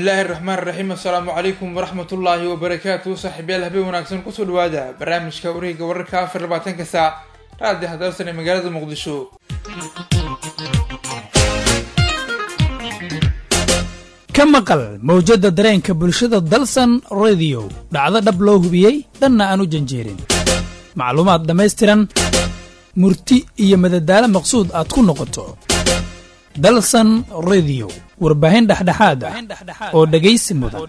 bismillaahi raxmaan raxiim assalaamu calaykum waraxmat ullaahi wabarakaatu saaxiibyaal habeen wanaagsan kusoo dhawaada barnaamijka wareega wararka afar labaatanka saac raadi hadalsan ee magaalada muqdisho ka maqal mawjadda dareenka bulshada dalsan rediyo dhacdo dhab loo hubiyey dhanna aan u janjeerin macluumaad dhammaystiran murti iyo madadaalo maqsuud aad ku noqoto dalsan rediyo warbaahin dhexdhexaad ah oo dhegaysi mudan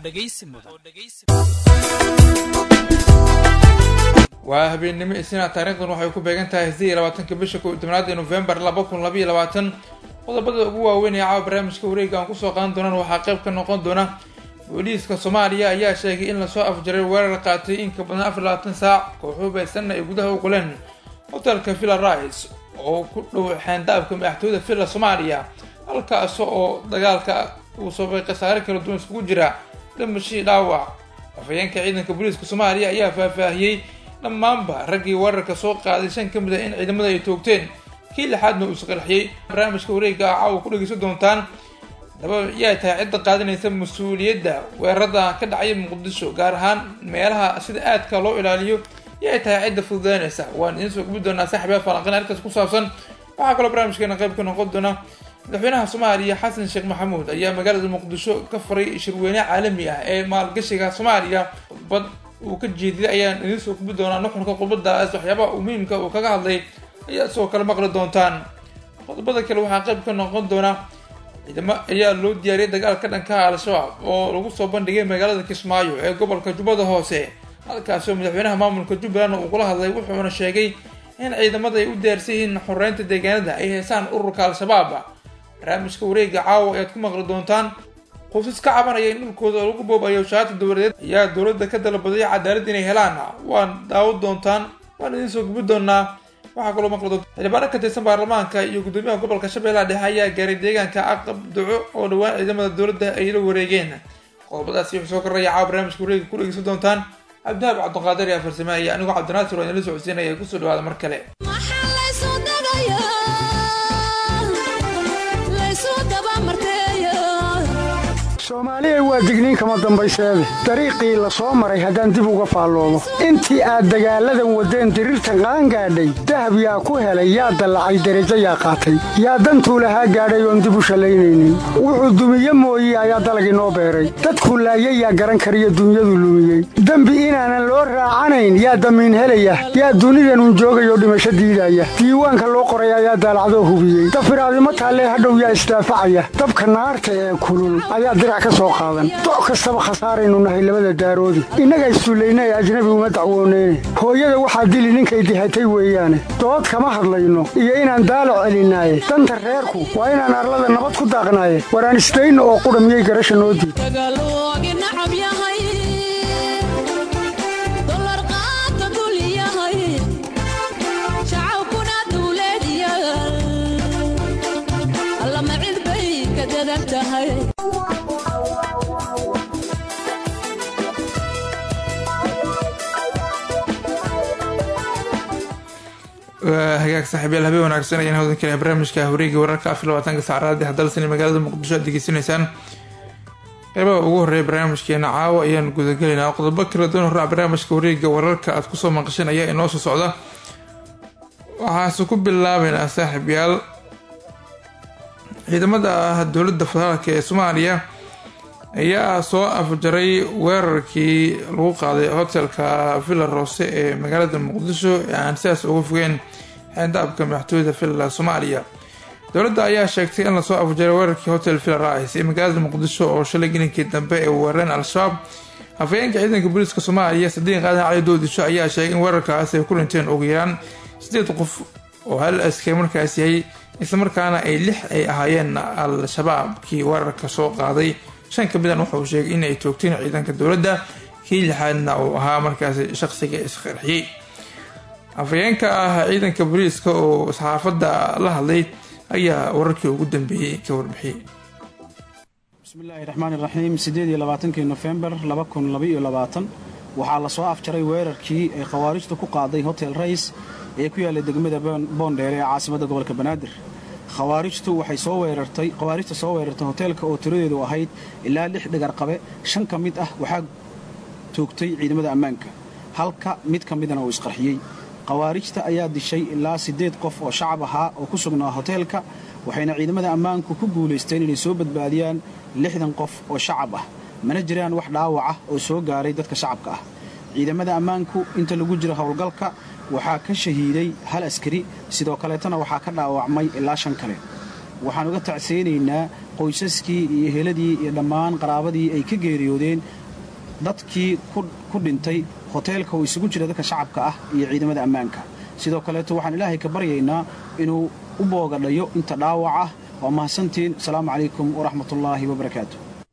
waa habeennimo isniina taariikhdan waxay ku beegan tahay sidii labaatanka bisha kow iyo tobnaad ee nofembar laba kun labaiyo labaatan qodobada ugu waaweyn ee caawa barnaamijka wareega aan kusoo qaadan doonaan waxaa qayb ka noqon doona booliiska soomaaliya ayaa sheegay in lasoo afjaray weerar qaatay in ka badan afar labaatan saac kooxuu baysanna ay gudaha u qoleen hotelka villa rice oo ku dhow xeandaabka madaxtooyada villa soomaaliya halkaas oo dagaalka uu sababay khasaare kala duwan iskugu jira dhimashii dhaawac afhayeenka ciidanka booliiska soomaaliya ayaa faahfaahiyey dhammaanba raggii weerarka soo qaaday shan ka mid ah in ciidamada ay toogteen kii lixaadna uu isqarxiyey barnaamijka wareega ah caawa ku dhegeysan doontaan daba yaa tahay cidda qaadanaysa mas-uuliyadda weerarada ka dhacaya muqdisho gaar ahaan meelaha sida aadka loo ilaaliyo yaa tahay cidda fududeynaysa waan idiin soo gubi doonaa saaxiibyaa falanqin halkaas ku saabsan waxaa kaloo barnaamijkeena qayb ka noqon doona madaxweynaha soomaaliya xasan sheekh maxamuud ayaa magaalada muqdisho ka furay shirweyne caalami ah ee maalgashiga soomaaliya bad uu ka jeediyay ayaan idiin soo gubi doonaa nuxurka qubadaas waxyaabaha uu muhiimka uu kaga hadlay ayaa sidoo kale maqli doontaan qodobada kale waxaa qayb ka noqon doona ciidamo ayaa loo diyaariyay dagaalka dhankaha al-shabaab oo lagu soo bandhigay magaalada kismaayo ee gobolka jubbada hoose halkaasoo madaxweynaha maamulka jubbaland uu kula hadlay wuxuuna sheegay in ciidamada ay u diyaarsan yihiin xoreynta deegaanada ay heesaan ururka al-shabaab barnaamijka wareega caawa ayaad ku maqli doontaan qoysas ka cabanaya in dhulkooda lagu boobayo shaati dowladeed ayaa dowladda ka dalbaday cadaalad inay helaan waan daawo doontaan waan idiin soo gubi doonaa waxaa kaloo maqli doonta xildhibaano ka tirsan baarlamaanka iyo gudoomiyaha gobolka shabeellaha dhexe ayaa gaaray deegaanka aqab duco oo dhowaan ciidamada dowladda ay la wareegeen qodobadaasi wuxuu soo koraya caawa barnaamijka wareega ku dhegeysan doontaan cabdihaab cabdiqaadir yaa farsameeya anigoo cabdinaasir waa inala socodsiinaya kusoo dhawaada mar kale soomaaliya waa digniin kama dambayseede dariiqii la soo maray haddaan dib uga faalloomo intii aad dagaalladan waddeen diriirta qaan gaadhay dahab yaa ku helay yaa dallacay derajo yaa qaatay yaa dantuu lahaa gaadhay oon dib u shallaynaynin wuxuu dumiye mooye ayaa dalagii noo beeray dadkuu laayay yaa garan kariyo dunyadu lumiyey dembi inaanan loo raacanayn yaa damiin helaya yaa dunidanun joogayoo dhimasho diidaya diiwaanka loo qoray ayaa daalacdoo hubiyey dafiraadimo taallee hadhow yaa isdaafacaya dabka naarta ee kulul ayaa dirac doc kastaba khasaaraynu nahay labada daaroodi innaga issullayna ee ajnabi uma dacwooneyne hooyada waxaa dili ninkay dihatay weeyaane dood kama hadlayno iyo inaan daalo celinaaye danta reerku waa inaan arlada nabad ku daaqnaaye waraan isdayno oo qudha miyay garasha noo diid hagaag saaxiibyaal habeen wanaagsan ayaan hawdan kale barnaamijka wareega wararka afar labaatanka saacraadi hadalsan magaalada muqdisho aad degeysanaysaan qeybaha ugu horeeya barnaamijkeena caawa ayaan gudagelaynaa qodobo kala duwan horaac barnaamijka wareega wararka aad kusoo maqasheen ayaa inoo soo socda waxaase ku bilaabeynaa saaxiibyaal ciidamada ah dowladda federaalka ee soomaaliya ayaa soo afjaray weerarkii lagu qaaday hotelka villa roose ee magaalada muqdisho ee aan sidaas uga fogeen xeandaabka madaxtooyada villa soomaaliya dowladda ayaa sheegtay in lasoo afjaray weerarkii hotel villa rice ee magaalada muqdisho oo shalay gelinkii dambe ay weerareen al-shabaab hafayeenka ciidanka booliiska soomaaliya sadiiq qaadan cali doodisho ayaa sheegay in weerarkaas ay ku dhinteen ugu yaraan sideed qof oo hal askari markaas yahay islamarkaana ay lix ay ahaayeen al-shabaabkii weerarka soo qaaday shan ka midan wuxauu sheegay in ay toogteen ciidanka dowladda kii lixaadna uu ahaa markaas shaqsiga isqarxiyey afayeenka ah ciidanka booliiska oo saxaafadda la hadlay ayaa wararkii ugu dambeeyey ka warbixiyey bismillaahi raxmaan iraxiim sideed iyo labaatankii nofembar laba kun labaiyo labaatan waxaa lasoo afjaray weerarkii ay khawaarijtu ku qaaday hotel rays ee ku yaallay degmada boondheere ee caasimadda gobolka banaadir khawaarijtu waxay soo weerartay khawaarijta soo weerartay hoteelka oo tiradeedu ahayd ilaa lix dhigarqabe shan ka mid ah waxaa toogtay ciidamada ammaanka halka mid ka midana uu isqarxiyey khawaarijta ayaa dishay ilaa siddeed qof oo shacab ahaa oo ku sugnaa hoteelka waxayna ciidamada ammaanku ku guulaysteen inay soo badbaadiyaan lixdan qof oo shacab ah mana jiraan wax dhaawac ah oo soo gaaray dadka shacabka ah ciidamada ammaanku inta lagu jiro howlgalka waxaa ka shahiiday hal askari sidoo kaleetana waxaa ka dhaawacmay ilaa shan kale waxaan uga tacseynaynaa qoysaskii iyo heladii iyo dhammaan qaraabadii ay ka geeriyoodeen dadkii ku dhintay hoteelka oo isugu jira dadka shacabka ah iyo ciidamada ammaanka sidoo kaleeto waxaan ilaahay ka baryaynaa inuu u boogadhayo inta dhaawac ah waa mahadsantiin asalaamu calaykum waraxmatullaahi wabarakaatu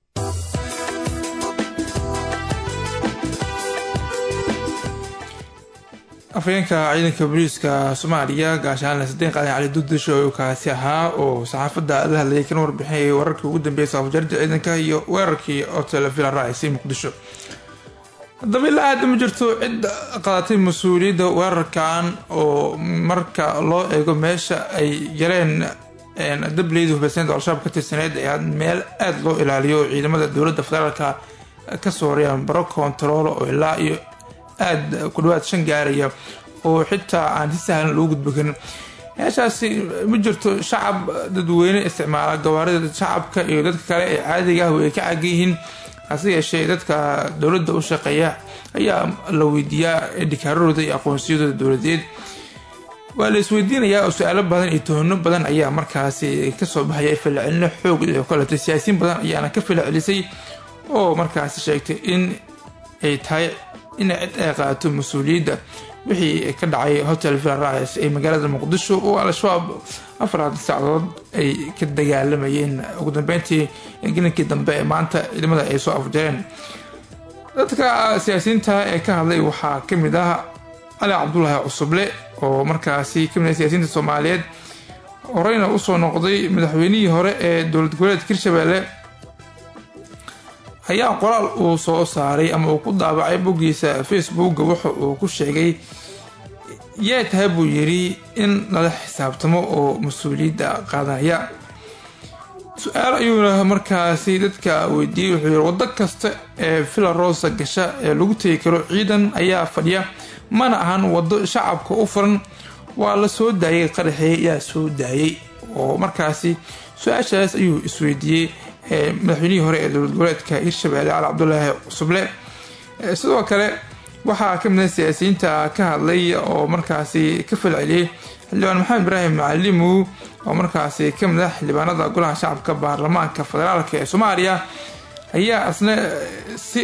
afhayeenka ciidanka booliiska soomaaliya gaashaanle sadeen qaadan cali duddisho oo kaasi ahaa oo saxaafadda la hadlayay kana warbixinayay wararkii ugu dambeeyay saafjarda ciidanka iyo weerarkii hotel villa raisi muqdisho haddaba ilaa hadda ma jirto cid qaadatay mas-uuliyadda weerarkan oo marka loo eego meesha ay galeen dableyda hubaysaneed oo al-shabaab ka tirsaneyd ee meel aada loo ilaaliyo oo ciidamada dowladda federaalka kasoo horeyaan baro kontarool oo ilaa iyo aada ku dhawaad shan gaaraya oo xitaa aan si sahlan loo gudbo karin meeshaasi ma jirto shacab dadweyne isticmaala gawaarida shacabka iyo dadka kale ee caadiga ah ay ka caagan yihiin hase yeeshee dadka dowladda u shaqeeya ayaa la weydiiyaa dhikaararooda iyo aqoonsiyadooda dowladeed waa la isweydiinayaa oo su-aalo badan iyo tuhano badan ayaa markaasi kasoo baxaya falcelino xoog oo kaleeto siyaasiyiin badan ayaana ka falcelisay oo markaasi sheegtay in ay tahay inay cid ay qaato mas-uuliyadda wixii ka dhacay hotel villarrais ee magaalada muqdisho oo al-shabaab afaraad sacdood ay ka dagaalamayeen ugu dambeyntii gelinkii dambe ee maanta ciidamada ay soo afjareen dadka siyaasiyiinta ee ka hadlay waxaa ka mid ah cali cabdulaahi cusuble oo markaasi kamid ah siyaasiyiinta soomaaliyeed horeyna usoo noqday madaxweynihii hore ee dowlad goboleedka hirshabelle ayaa qoraal uu soo saaray ama uu ku daabacay boggiisa facebooka waxa uu ku sheegay yee tahay buu yidhi in lala xisaabtamo oo mas-uuliyadda qaadanaya su-aal ayuuna markaasi dadka weydiiyey wuxuu yidhi waddo kasta ee villa rosa gasha ee lagu tegi karo ciidan ayaa fadhiya mana ahan waddo shacabka u furan waa la soo daayay qaraxeey yaa soo daayay oo markaasi su-aashaas ayuu isweydiiyey madaxweynihii hore ee dowlad goboleedka hirshabelle cali cabdulaahi cusuble sidoo kale waxaa ka mid ah siyaasiyiinta ka hadlay oo markaasi ka falceliyey xildhibaan maxamed ibraahim macalimu oo markaasi ka mid ah xildhibaanada golaha shacabka baarlamaanka federaalk ee soomaaliya ayaa isna si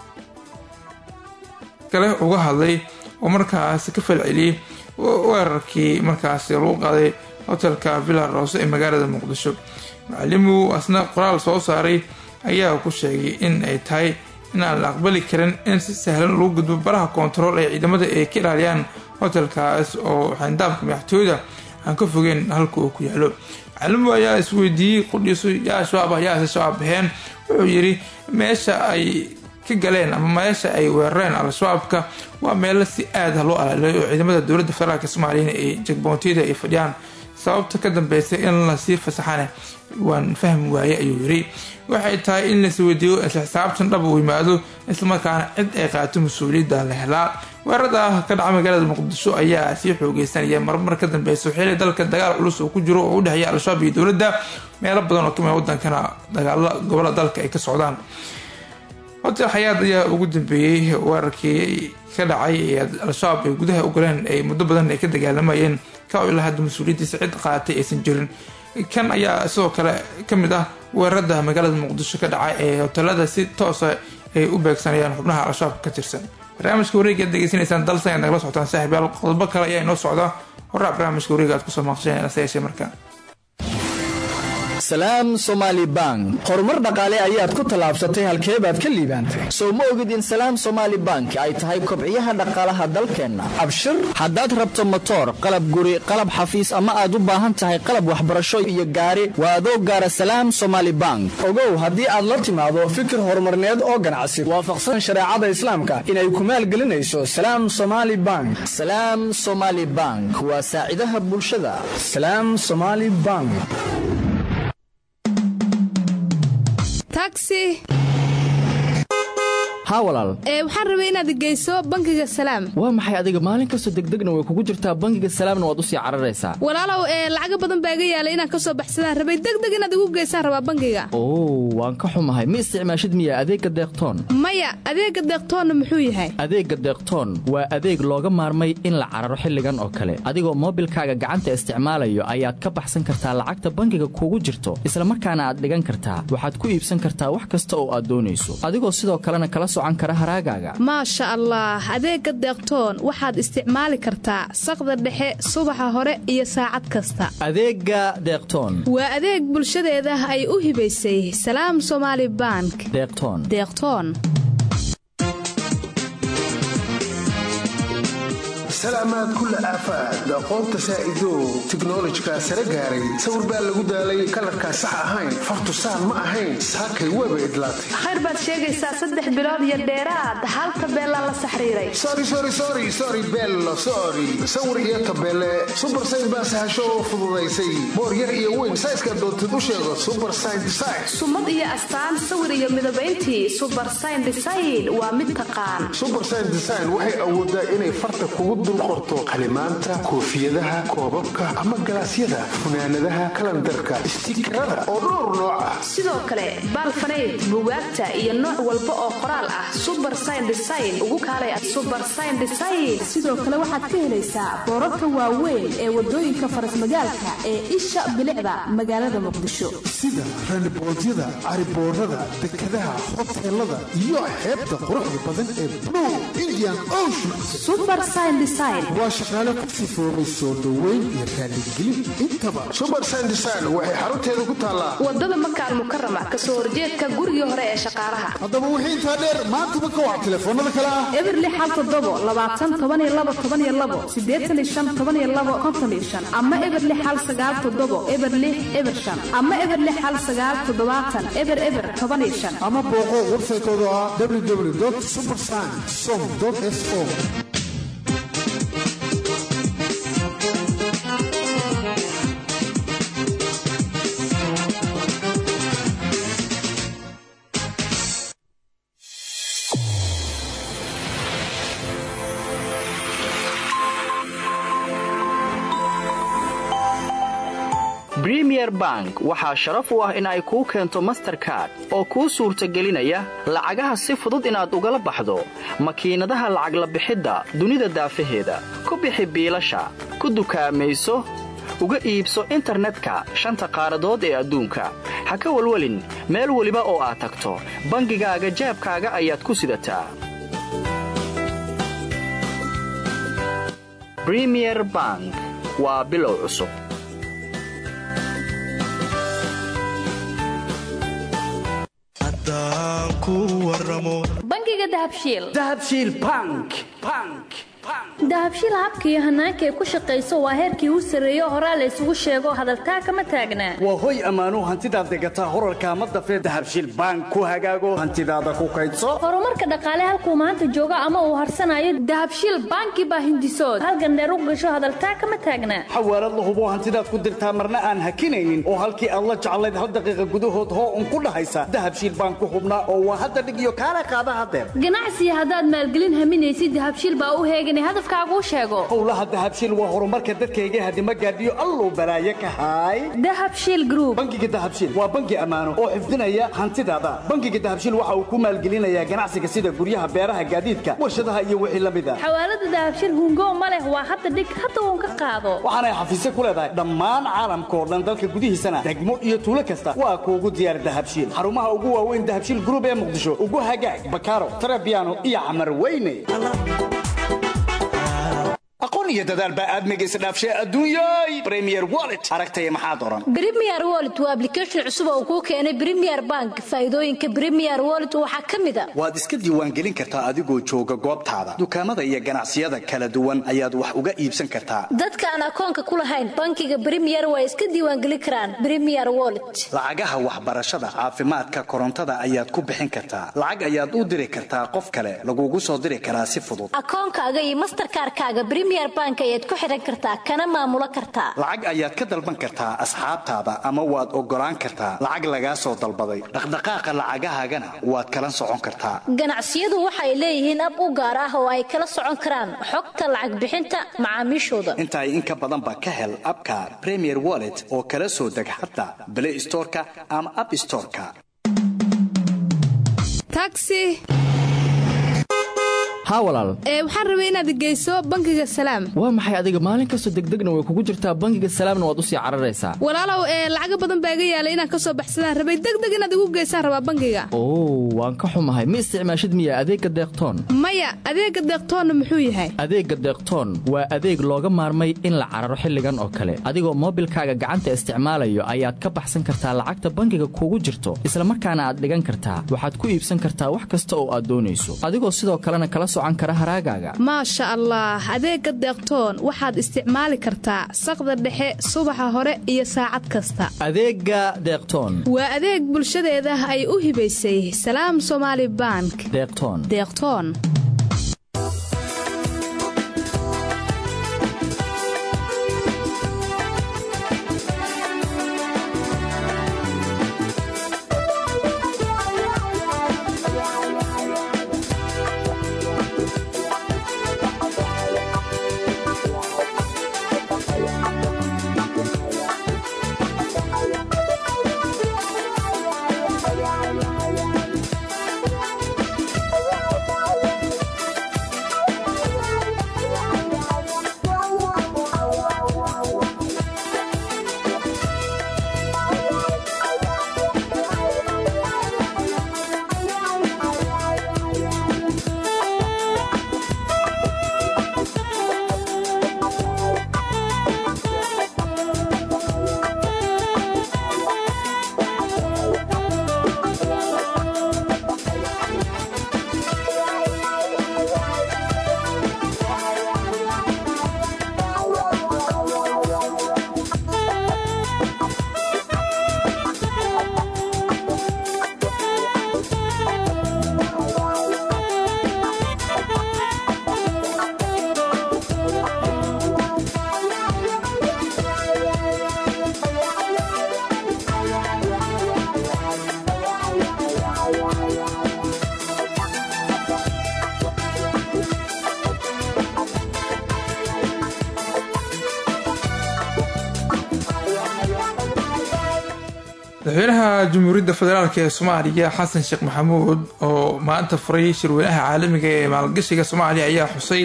kale uga hadlay oo markaasi ka falceliyey weerarkii markaasi lagu qaaday hotelka villa rose ee magaalada muqdisho macalimu asna qoraal soo saaray ayaa ku sheegay in ay tahay inaan la aqbali karin in si sahlan lagu gudbo baraha koontarool ee ciidamada ay ka ilaaliyaan hotelkaas oo xandaabka madaxtooyada aan ka fogeen halka uu ku yaalo macalimu ayaa isweydiiyey qudhiisu yaa shabaab ah yaase shabaab baxeen wuxuu yidhi meesha ay ka galeen ama meesha ay weerareen al-shabaabka waa meelo si aada loo alaaliyo oo ciidamada dowladda federaalk soomaaliyana ay jagboontiyada ay fadhiyaan sababta ka dambeysay in lasii fasaxane waan fahmi waaye ayuu yiri waxay tahay in laisweydiiyo isla xisaabtan dhab uu yimaado islamarkaana cid ay qaato mas-uuliyadda la helaa weerarada ka dhaca magaalada muqdisho ayaa sii xoogeysanaya marmar ka dambeysa xili dalka dagaal culus uu ku jiro oo u dhexeeya al-shabaab iyo dowladda meelo badan oo kamid wadankana dagaalo gobolada dalka ay ka socdaan hotel xayaad ayaa ugu dambeeyey weerarkii ka dhacay ee al-shabaab ay gudaha u galeen ay muddo badan ay ka dagaalamayeen ka ilaa hadda mas-uuliyaddiisa cid qaatay aysan jirin kan ayaa sidoo kale ka mid ah weerarada magaalada muqdisho ka dhacay ee hotelada si toosa ay u beegsanayaan xubnaha al-shabaab ka tirsan barnaamijka wareega ad degeysanaysaan dalsan aad nagala socotaan saaxiibyaal qodobo kale ayaa inoo socda horaa barnaamijka wareega aad kusoo maqasheen ase yeeshee markaa salaam somaali bank horumar dhaqaale ayaad ku tallaabsatay halkee baad ka liibaantay sow ma ogid in salaam somaali bank ay tahay kobciyaha dhaqaalaha dalkeenna abshir haddaad rabto motoor qalab guri qalab xafiis ama aad u baahan tahay qalab waxbarasho iyo gaari waa adoo gaara salaam somaali bank ogow haddii aad la timaado fikir horumarneed oo ganacsi waafaqsan shareecada islaamka inay ku maalgelinayso salaam somaali bank salaam somaali bank waa saacidaha bulshada salaam somaali bank taxi haa walaal ee waxaan rabay inaad geyso bangiga salaam waa maxay adiga maalin kastoo degdegna way kugu jirtaa bangiga salaamna waad u sii cararaysaa walaalow ee lacaga badan baa iga yaalay inaan ka soo baxsadaan rabay degdeg inaad igu geysaan rabaa bangiga oo waan ka xumahay ma isticmaashid miya adeegga deeqtoon maya adeegga deeqtoonna muxuu yahay adeegga deeqtoon waa adeeg looga maarmay in la cararo xilligan oo kale adigoo moobilkaaga gacanta isticmaalayo ayaad ka baxsan kartaa lacagta bangiga kugu jirto islamarkaana aad dhigan kartaa waxaad ku iibsan kartaa wax kasta oo aad doonayso adigoo sidoo kalena kala maasha allah adeegga deeqtoon waxaad isticmaali kartaa saqda dhexe subaxa hore iyo saacad kasta adeegga deeqtoon waa adeeg bulshadeeda ay u hibaysay salaam somaali bank deeqtoon deeqtoon salaamaad kulla aafaad aqoonta saa'idow tiknolojika sare gaaray sawir baa lagu daalay kalarkaa sax ahayn fartu saan ma ahayn saakay weeba idlaatay khayr baad sheegaysaa saddex bilood iyo dheeraad hal tabeelaa la saxriiray sori bello sori sawir iyo tabeele subar sayn baa sahasho oo fududaysay boor yar iyo weyn sayska doontid u sheego subar sayn design sumad iyo astaan sawir iyo midabayntii subar sayn design waa mid taqaan subar sayn design waxay awoodaa inay farta kugu dul qorto qalimaanta koofiyadaha koobabka ama galaasyada funaanadaha kalandarka istiikarada oo dhowr nooc ah sidoo kale baalfanayd bugaagta iyo nooc walba oo qoraal ah subar sayn design ugu kaalay subar sayn design sidoo kale waxaad ka helaysaa boorarka waaweyn ee wadooyinka farasmagaalka ee isha bilicda magaalada muqdisho sida randiboodyada cariboorada dekadaha hoteelada iyo xeebta quruxda badan ee blue indian ocean waa shaqaale ku sifoobay soo dhoweyn iyo raaligelin intaba subar sandesign waxay xarunteeda ku taallaa wadada makaal mukarama kasoo horjeedka gurigii hore ee shaqaalaha haddaba wixii intaa dheer maantaba ka wac telefoonada kale ah eberli xal todobo labaatan tobaniyo labo tobaniyo labo sideetan iyo shan tobaniyo labo konton iyo shan ama eberli xal sagaal todobo eberli eber shan ama eberli xal sagaal toddobaatan eber eber tobaniyo shan ama booqo websaytooda ah www subersign som s o bremier bank waxaa sharaf u ah in ay kuu keento masterkard oo kuu suurtagelinaya lacagaha si fudud inaad ugala baxdo makiinadaha lacag la bixidda dunida daafaheeda ku bixi biilasha ku dukaamayso uga iibso internetka shanta qaaradood ee adduunka ha ka walwelin meel weliba oo aad tagto bangigaaga jaabkaaga ayaad ku sidataa bremier bank waa bilow cusub bangiga dahabshiil dahabshiil bank bank dahabshiil habka iyo hanaanka ay ku shaqayso waa heerkii u sarreeyo horaa la isugu sheego hadaltaa kama taagnaa waa hoy ammaanuu hantidaad degataa horarka ma dafee dahabshiil bank ku hagaago hantidaada ku kaydso horumarka dhaqaale halkuu maanta joogo ama uu harsanayo dahabshiil banki baa hindisood halgandheer u gasho hadaltaa kama taagnaa xawaalad la hubo hantidaad ku dirtaa marna aan hakinaynin oo halkii aad la jeclayd hal daqiiqa gudahood hoo un ku dhahaysa dahabshiil bank ku hubnaa oo waa hadda dhig iyo kaala qaada hadeer ganacsiga haddaad maalgelin haminaysid dahabshiil baa u heegan hadafkaaguu sheego howlaha dahabshiil waa horumarka dadkayga hadima gaadhiyo alluu balaaye ka haay dahabshiil group bangiga dahabshiil waa bangi ammaano oo xifdinaya hantidaada bangiga dahabshiil waxa uu ku maalgelinayaa ganacsiga sida guryaha beeraha gaadiidka warshadaha iyo wixii la mid a xawaalada dahabshiil hungo ma leh waa hadda dhig hadda uun ka qaado waxaanay xafiisyo ku leedahay dhammaan caalamka oo dhan dalka gudihiisana degmo iyo tuulo kasta waa kuugu diyaar dahabshiil xarumaha ugu waaweyn dahabshiil group ee muqdisho ugu hagaag bakaaro tarabiano iyo camar weyne aqoon aqoon iyo dadaal baa aadmiga isdhaafshay adduunyay premier wallet aragtaya maxaad oran Premier Wallet waa application cusub oo kuu keenay Premier Bank. Faa'iidooyinka Premier Wallet waxaa ka mid ah waad iska diiwaangelin kartaa adigoo jooga goobtaada dukaamada iyo ganacsiyada kala duwan ayaad wax uga iibsan kartaa dadka aan akoonka ku lahayn bankiga Premier waa iska diiwaangelin karaan Premier Wallet. lacagaha waxbarashada caafimaadka korontada ayaad ku bixin kartaa lacag ayaad u diri kartaa qof kale lagugu soo diri karaa si fudud Akoonkaaga iyo Mastercard-kaaga Premier Bank ayaad ku xiran kartaa kana maamulo kartaa. lacag ayaad ka dalban kartaa asxaabtaada ama waad ogolaan kartaa lacag lagaa soo dalbaday dhaqdhaqaaqa lacagahaagana waad kala socon kartaa Ganacsiyadu waxay leeyihiin ab u gaar ah oo ay kala socon karaan xogta lacag bixinta macaamiishooda. inta in ka badanba ka hel abka premier wallet oo kala soo deg xataa play storeka ama app storeka taxi haa walaal ee waxaan rabay inaad geyso bankiga salaam waa maxay adiga maalin kastoo degdegna way kugu jirtaa bangiga salaamna waad u sii cararaysaa walaalow ee lacaga badan baa iga yaalay inaan ka soo baxsadaan rabay degdeg inaad igu geysaan rabaa bankiga oo waan ka xumahay ma isticmaashid miya adeegga deeqtoon maya adeega deeqtoonna muxuu yahay adeegga deeqtoon waa adeeg looga maarmay in la cararo xilligan oo kale adigoo moobilkaaga gacanta isticmaalayo ayaad ka baxsan kartaa lacagta bangiga kugu jirto isla markaana aad dhigan kartaa waxaad ku iibsan kartaa wax kasta oo aad doonayso adigoo sidoo kalena kala socan kara haraagaaga maasha allah adeega deeqtoon waxaad isticmaali kartaa saqda dhexe subaxa hore iyo saacad kasta adeegga deeqtoon waa adeeg bulshadeeda ay u hibaysay salaam somaali bank deeqtoon deeqtoon madaxweynaha jamhuuriyadda federaalk ee soomaaliya xasan sheekh maxamuud oo maanta furay shirweynaha caalamiga ee maalgashiga soomaaliya ayaa xusay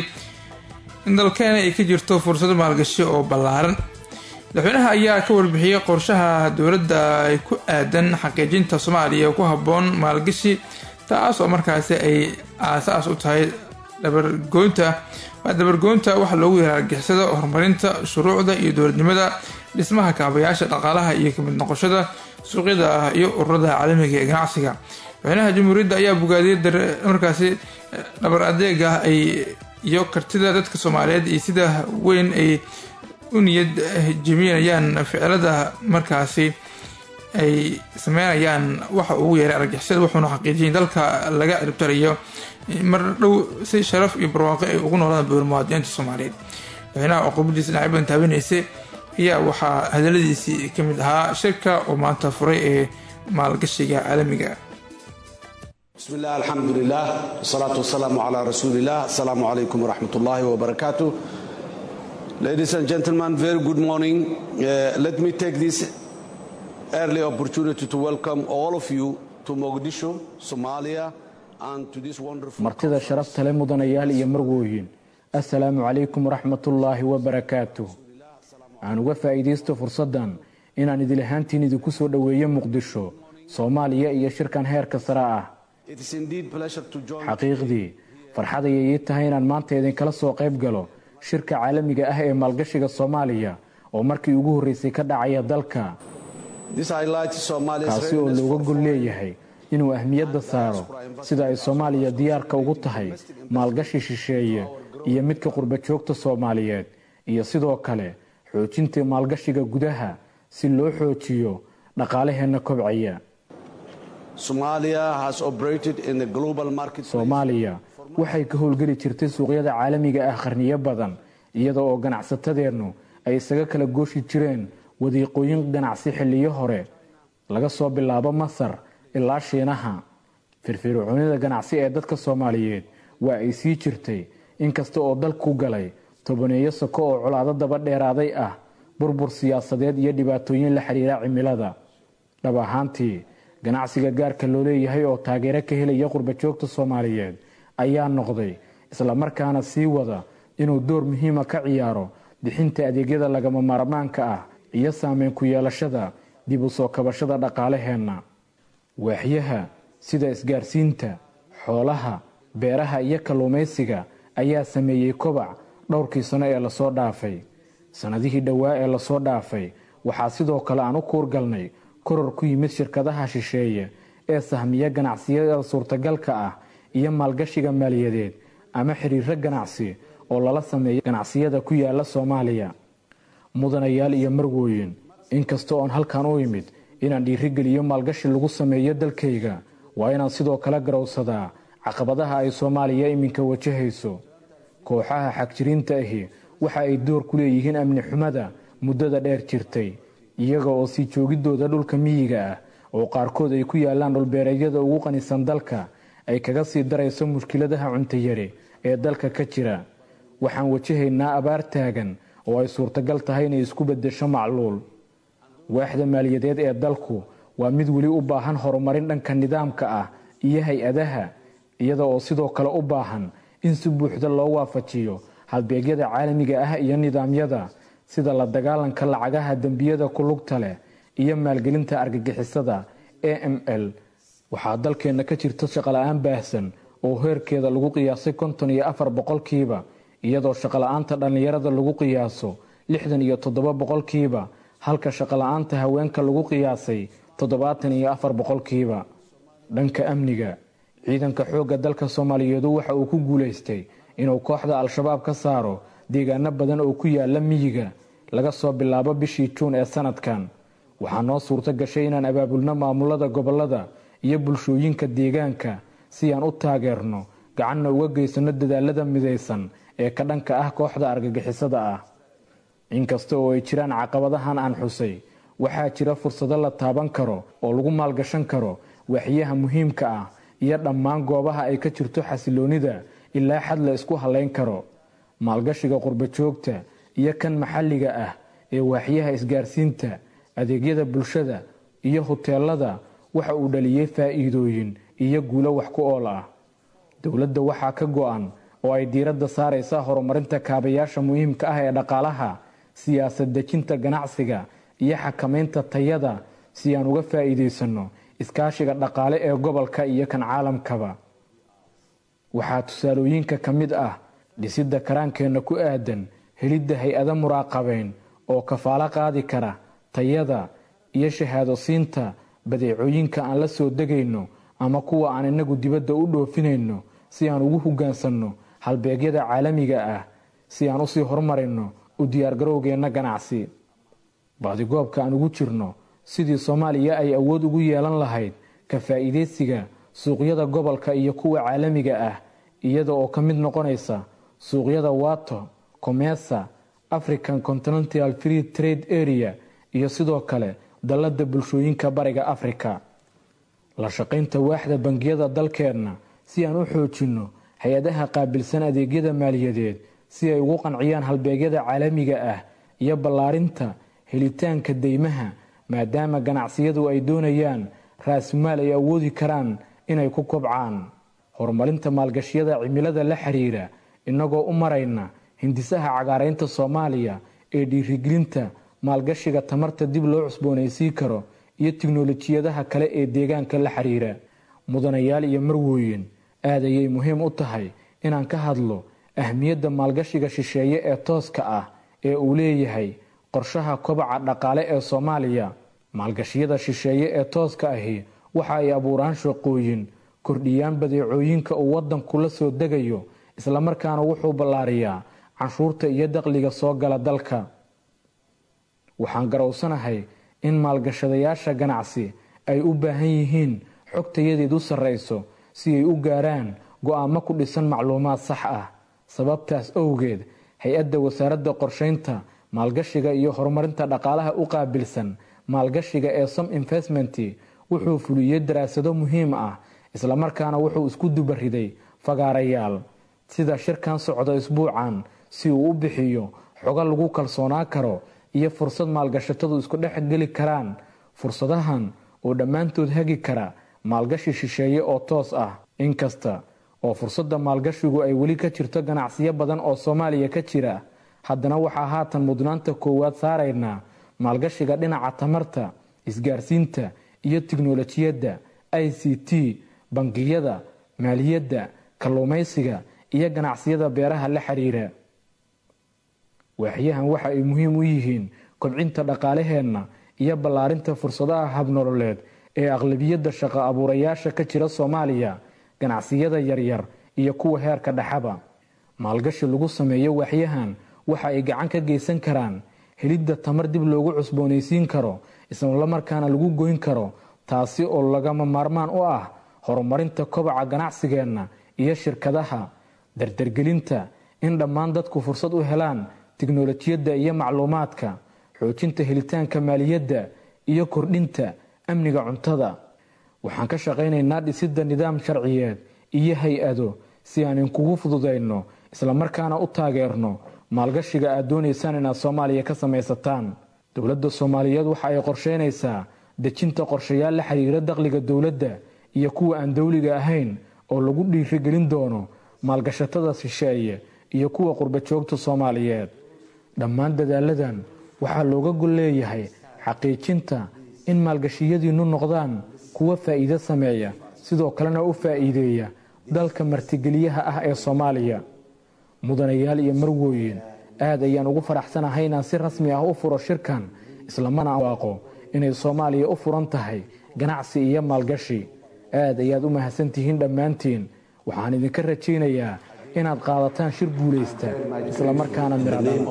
in dalkeena ay ka jirto fursado maalgashi oo ballaaran madaxweynaha ayaa ka warbixiyey qorshaha dowladda ay ku aadan xaqiijinta soomaaliya ku habboon maalgashi taas oo markaasi ay aasaas u tahay dabargoynta dabargoynta waxa loogu yaraa argixisada horumarinta shuruucda iyo dowladnimada dhismaha kaabayaasha dhaqaalaha iyo kamid noqoshada suuqyada ah iyo ururada caalamiga ee ganacsiga madaxweynaha jamhuuriyadda ayaa bogaadiyay markaasi dhabar adeega ay iyo kartida dadka soomaaliyeed iyo sida weyn ay u niyad jebinayaan ficilada markaasi ay sameynayaan waxa ugu yeeray argixisada wuxuuna xaqiijiyay in dalka laga ciribtarayo mar dhow si sharaf iyo barwaaqo ay ugu noolaan buur muwaadiniinta soomaaliyeed madaxweynaha oo qubadiisa dhinacybadan taabanaysay ayaa waxaa hadaladiisii ka mid ahaa shirka oo maanta furay ee maalgashiga caalamiga بسم الله الحمد لله والصلاة والسلام على رسول الله السلام عليكم ورحمة الله وبركاته Ladies and gentlemen, very good morning. Uh, let me take this early opportunity to welcome all of you to Mogadishu, Somalia, and to this wonderful martida sharafta leh mudanayaal iyo marwooyin assalaamu calaykum waraxmatullaahi wabarakaatu aan uga faa'iidaysto fursaddan inaan idil ahaantiin idinku soo dhoweeyo muqdisho soomaaliya iyo shirkan heerka sare ah It is indeed pleasure to join xaqiiqdii farxad ayay ii tahay inaan maanta idinkala soo qayb galo shirka caalamiga ah ee maalgashiga soomaaliya oo markii ugu horreysay ka dhacaya dalka kaasi oo looga gol leeyahay inuu ahmiyadda saaro sida ay soomaaliya diyaarka ugu tahay maalgashi shisheeye iyo midka qurba joogta soomaaliyeed iyo sidoo kale xoojinta maalgashiga gudaha si loo xoojiyo dhaqaalaheenna kobcaya soomaaliya waxay ka howlgeli jirtay suuqyada caalamiga ah qarniyo badan iyada oo ganacsatadeennu ay isaga kala gooshi jireen wadiiqooyin ganacsi xilliyo hore laga soo bilaabo masar ilaa shiinaha firfircoonida ganacsi ee dadka soomaaliyeed waa ay sii jirtay inkasta oo dalku galay tobaneeyo soko oo colaado daba dheeraaday ah burbur siyaasadeed iyo dhibaatooyin la xiriira cimilada dhab ahaantii ganacsiga gaarka loo leeyahay oo taageero ka helaya qurbajoogta soomaaliyeed ayaa noqday islamarkaana sii wada inuu door muhiima ka ciyaaro bixinta adeegyada lagama maarmaanka ah iyo saameyn ku yeelashada dib u soo kabashada dhaqaalaheenna waaxyaha sida isgaarsiinta xoolaha beeraha iyo kalluumaysiga ayaa sameeyey kobac dhowrkii sano ee lasoo dhaafay sannadihii dhowaa ee lasoo dhaafay waxaa sidoo kale aan u kuurgalnay koror ku yimid shirkadaha shisheeye ee sahmiya ganacsiyada suurtagalka ah iyo maalgashiga maaliyadeed ama xiriiro ganacsi oo lala sameeyo ganacsiyada ku yaala soomaaliya mudanayaal iyo marwooyin inkasta oon halkan u imid inaan dhiirigeliyo maalgashi lagu sameeyo dalkayga waa inaan sidoo kale garowsadaa caqabadaha ay soomaaliya iminka wajahayso kooxaha xagjiriinta ahi waxa ay door ku leeyihiin amni xumada muddada dheer jirtay iyaga oo sii joogidooda dhulka miyiga ah oo qaarkood ay ku yaalaan dhulbeereedyada ugu qanisan dalka ay kaga sii darayso mushkiladaha cuntayari ee dalka ka jira waxaan wajahaynaa abaar taagan oo ay suurtagal tahay inay isku beddesho macluul waaxda maaliyadeed ee dalku waa mid weli u baahan horumarin dhanka nidaamka ah iyo hay-adaha iyada oo sidoo kale u baahan in si buuxda loo waafajiyo halbeegyada caalamiga ah iyo nidaamyada sida la dagaalanka lacagaha dembiyada ku lugta leh iyo maalgelinta argagixisada a m l waxaa dalkeenna ka jirta shaqola-aan baahsan oo heerkeeda lagu qiyaasay konton iyo afar boqolkiiba iyadoo shaqola-aanta dhallinyarada lagu qiyaaso lixdan iyo toddoba boqolkiiba halka shaqola-aanta haweenka lagu qiyaasay toddobaatan iyo afar boqolkiiba dhanka amniga ciidanka xoogga dalka soomaaliyeedu waxa uu ku guulaystay inuu kooxda al-shabaab ka saaro deegaano badan oo ku yaala miyiga laga soo bilaabo bishii juun ee sanadkan waxaa noo suurto gashay inaan abaabulno maamulada gobolada iyo bulshooyinka deegaanka si aan u taageerno gacanna uga geysano dadaalada midaysan ee ka dhanka ah kooxda argagixisada ah inkasta oo ay jiraan caqabadahan aan xusay waxaa jira fursado la taaban karo oo lagu maalgashan karo waaxyaha muhiimka ah iyo dhammaan goobaha ay ka jirto xasiloonida ilaa xad la isku halayn karo maalgashiga qurbajoogta iyo kan maxalliga ah ee waaxyaha isgaarsiinta adeegyada bulshada iyo huteelada waxa uu dhaliyey faa'iidooyin iyo guulo wax ku ool ah dowladda waxaa ka go-an oo ay diiradda saaraysaa horumarinta kaabayaasha muhiimka ah ee dhaqaalaha siyaasad dejinta ganacsiga iyo xakamaynta tayada si aan uga faa'iidaysanno iskaashiga dhaqaale ee gobolka iyo kan caalamkaba waxaa tusaalooyinka ka mid ah dhisidda karaankeenna ku aadan helidda hay-ado muraaqabeyn oo kafaalo qaadi kara tayada iyo shahaado siinta badeecooyinka aan la soo degayno ama kuwa aan inagu dibadda u dhoofinayno si aan ugu hoggaansanno halbeegyada caalamiga ah si aan usii horumarinno u diyaargarowgeenna ganacsi baadigoobka aan ugu jirno sidii soomaaliya ay awood ugu yeelan lahayd ka faa'iidaysiga suuqyada gobolka iyo kuwa caalamiga ah iyada oo ka mid noqonaysa suuqyada wato comesa african continental free trade area iyo sidoo kale dallada bulshooyinka bariga africa la shaqaynta waaxda bangiyada dalkeenna si aan u xoojinno hay-adaha qaabilsan adeegyada maaliyadeed si ay ugu qanciyaan halbeegyada caalamiga ah iyo ballaarinta helitaanka deymaha maadaama ganacsiyadu ay doonayaan raasmaal ay awoodi karaan inay ku kobcaan horumarinta maalgashiyada cimilada la xiriira innagoo u marayna hindisaha cagaaraynta soomaaliya ee dhiirigelinta maalgashiga tamarta dib loo cusboonaysiin karo iyo tiknolojiyadaha kale ee deegaanka la xiriira mudanayaal iyo marwooyin aad ayay muhiim u tahay inaan ka hadlo ahmiyadda maalgashiga shisheeye ee tooska ah ee uu leeyahay qorshaha kobaca dhaqaale ee soomaaliya maalgashiyada shisheeye ee tooska ahi waxa ay abuuraan shaqooyin kordhiyaan badeecooyinka uu wadanku la soo degayo islamarkaana wuxuu ballaariyaa canshuurta iyo daqliga soo gala dalka waxaan garowsanahay in maalgashadayaasha ganacsi ay u baahan yihiin xogtayadeed u sarrayso si ay u gaaraan go-aamo ku dhisan macluumaad sax ah sababtaas owgeed hay-adda wasaaradda qorshaynta maalgashiga iyo horumarinta dhaqaalaha u qaabilsan maalgashiga ee som investment wuxuu fuliyey daraasado muhiim ah islamarkaana wuxuu isku dubariday fagaarayaal sida shirkan socda isbuucan si uu u bixiyo xogo lagu kalsoonaan karo iyo fursad maalgashatadu isku dhex geli karaan fursadahan oo dhammaantood hagi kara maalgashi shisheeye oo toos ah inkasta oo fursadda maalgashigu ay weli ka jirto ganacsiyo badan oo soomaaliya ka jira haddana waxaa haatan mudnaanta koowaad saaraynaa maalgashiga dhinaca tamarta isgaarsiinta iyo tiknolojiyadda i c t bangiyada maaliyadda kalluumaysiga iyo ganacsiyada beeraha la xiriira waaxyahan waxa ay muhiim u yihiin kobcinta dhaqaalaheenna iyo ballaarinta fursadaha habnololeed ee aqlabiyadda shaqo abuurayaasha ka jira soomaaliya ganacsiyada yaryar iyo kuwa heerka dhexaba maalgashi lagu sameeyo waaxyahan waxa ay gacan ka geysan karaan helidda tamar dib loogu cusboonaysiin karo islamarkaana lagu goyn karo taasi oo lagama maarmaan u ah horumarinta kobaca ganacsigeenna iyo shirkadaha dardargelinta in dhammaan dadku fursad u helaan tiknolojiyadda iyo macluumaadka xoojinta helitaanka maaliyadda iyo kordhinta amniga cuntada waxaan ka shaqaynaynaa dhisidda nidaam sharciyeed iyo hay-ado si aan inkugu fududayno islamarkaana u taageerno maalgashiga aad doonaysaan inaad soomaaliya ka samaysataan dowladda soomaaliyeed waxa ay qorsheynaysaa dejinta qorshayaal la xiriira dakhliga dowladda iyo kuwa aan dowliga ahayn oo lagu dhiirigelin doono maalgashatada shisheeye iyo kuwa qurbajoogta soomaaliyeed dhammaan dadaaladan waxaa looga gol leeyahay xaqiijinta in maalgashiyadiinnu noqdaan kuwa faa'iido sameeya sidoo kalena u faa'iideeya dalka martigeliyaha ah ee soomaaliya mudanayaal iyo marwooyin aad ayaan ugu faraxsanahay inaan si rasmi ah u furo shirkan islamana waaqo inay soomaaliya u furan tahay ganacsi iyo maalgashi aad ayaad u mahadsantihiin dhammaantiin waxaan idinka rajaynayaa inaad qaadataan shir guulaysta islamarkaana miradhaan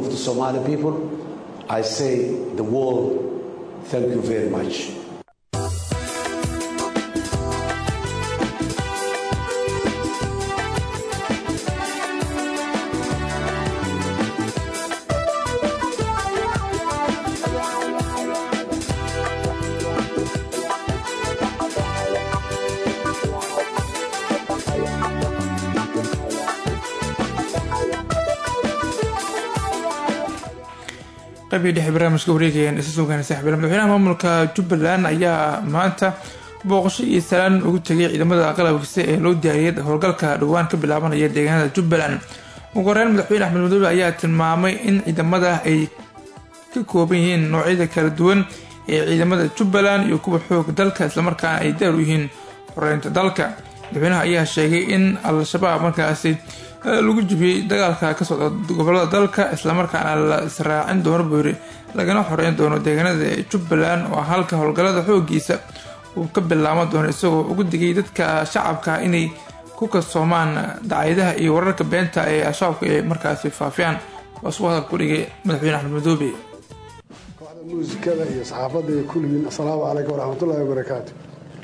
qaybihii dhexe barnaamijka wareegayaan isa sugaan saaxiibada madaxweynaha maamulka jubbaland ayaa maanta booqasho iyo salaan ugu tegay ciidamada qalabkiisa ee loo diyaariyay howlgalka dhowaan ka bilaabanaya deegaanada jubbaland ugu horeyn madaxweyne axmed madoobe ayaa tilmaamay in ciidamada ay ka kooban yihiin noocyada kala duwan ee ciidamada jubbaland iyo kuwa xoog dalka islamarkaana ay daar u yihiin horeynta dalka madaxweynaha ayaa sheegay in al-shabaab markaasi lagu jibiyey dagaalka ka socda gobolada dalka islamarkaana la israacin doono buuri lagana xoreyn doono deegaanada jubbaland oo halka howlgallada xoogiisa uu ka bilaaban doono isagoo ugu digay dadka shacabka inay ku kalsoomaan dacyadaha iyo wararka beenta ee al-shabaabka ay markaasi faafiyaan waa suu hadal ku dhigay madaxweyne axmed madoobe kooxda muusikada iyo saxaafadda iyo kulligiin assalaamu calaykum waraxmatullahi wabarakaatu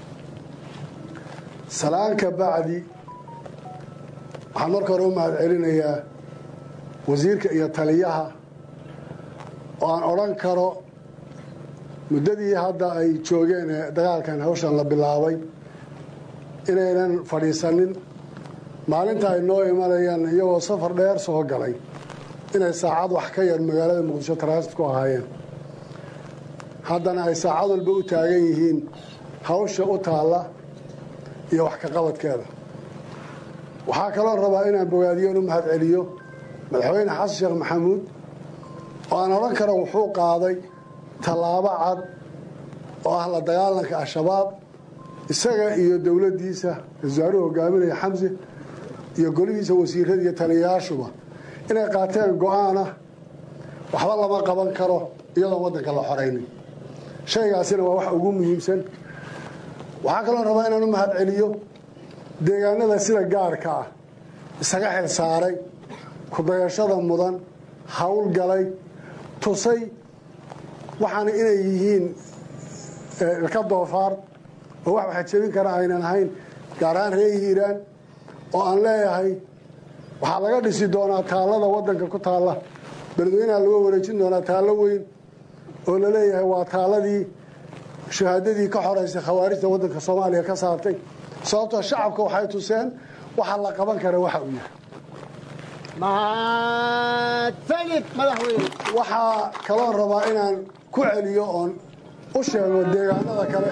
salaan ka bacdi waxaan marka hore u mahad celinayaa wasiirka iyo taliyaha oo aan odhan karo muddadii hadda ay joogeen ee dagaalkan hawshan la bilaabay inaynan fadhiisanin maalinta ay noo imanayaan iyagoo safar dheer soo galay inay saacad wax ka yar magaalada muqdisho transit ku ahaayeen haddana ay saacad walba u taagan yihiin hawsha u taalla iyo wax ka qabadkeeda waxaa kaloo rabaa inaan bogaadiyo u mahad celiyo madaxweyne xasan sheekh maxamuud oo aan odhan karo wuxuu qaaday tallaabo cad oo ah la dagaalanka al-shabaab isaga iyo dowladdiisa wasaaruhu hogaaminaya xamse iyo golihiisa wasiirada iyo taliyayaashuba inay qaateen go-aanah waxba lama qaban karo iyadoon waddanka la xoraynin shaygaasina waa wax ugu muhiimsan waxaa kaloo rabaa inaan u mahad celiyo deegaanada sida gaarka ah isaga xil saaray kudayashada mudan howlgalay tusay waxaana inay yihiin ilka doofaar oo wax waxa jebin kara aynan ahayn gaar ahaan reer hiiraan oo aan leeyahay waxaa laga dhisi doonaa taallada waddanka ku taalla beledweynaha laga wareejin doonaa taallo weyn oo la leeyahay waa taalladii shahaadadii ka xoraysay khawaarijta waddanka soomaaliya ka saartay sababtoo shacabka waxay tuseen waxa la qaban kara waxa uu yahay mahadsanid madaxweyne waxaa kaloon rabaa inaan ku celiyo oon u sheego deegaanada kale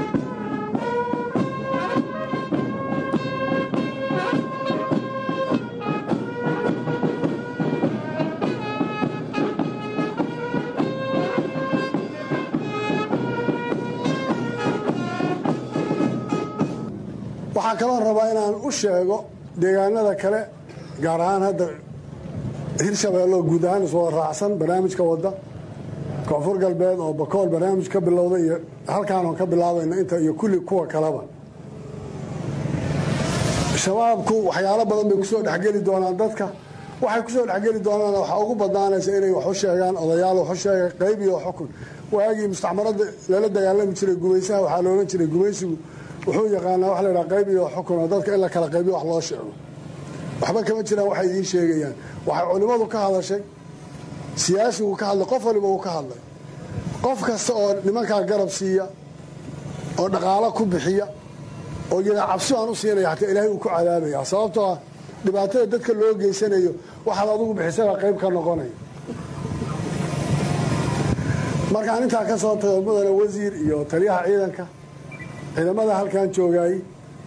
waxaa kaloo rabaa inaan u sheego deegaanada kale gaar ahaan hadda hirshabeello guud ahaan iswada raacsan barnaamijka wadda koonfur galbeed oo bakool barnaamij ka bilowda iyo halkaan oon ka bilaabayna inta iyo kulli kuwa kaleba shabaabku waxyaalo badan bay kusoo dhexgeli doonaan dadka waxay kusoo dhexgeli doonaan waxaa ugu badnaanaysa inay wax u sheegaan odayaal wax u sheega qayb iyo xukun waagii mustacmarada lala dagaalami jiray gumaysaha waxaa la odhan jiray gumaysigu wuxuu yaqaanaa waxa la yidhaha qayb iyo xukun oo dadka in la kala qaybiyo wax loo sheego waxba kama jiraan waxay idiin sheegayaan waxay culimmadu ka hadashay siyaasigu ka hadlay qof waliba uu ka hadlay qof kasta oo nimankaa garab siiya oo dhaqaalo ku bixiya oo yadaa cabsi aan u siinaya xataa ilaahay uu ku cadaabaya sababtoo ah dhibaatada dadka loo geysanayo waxaad adugu bixisaba qayb ka noqonaya markaan intaa ka soo tago mudane wasiir iyo taliyaha ciidanka ciidamada halkan joogaayey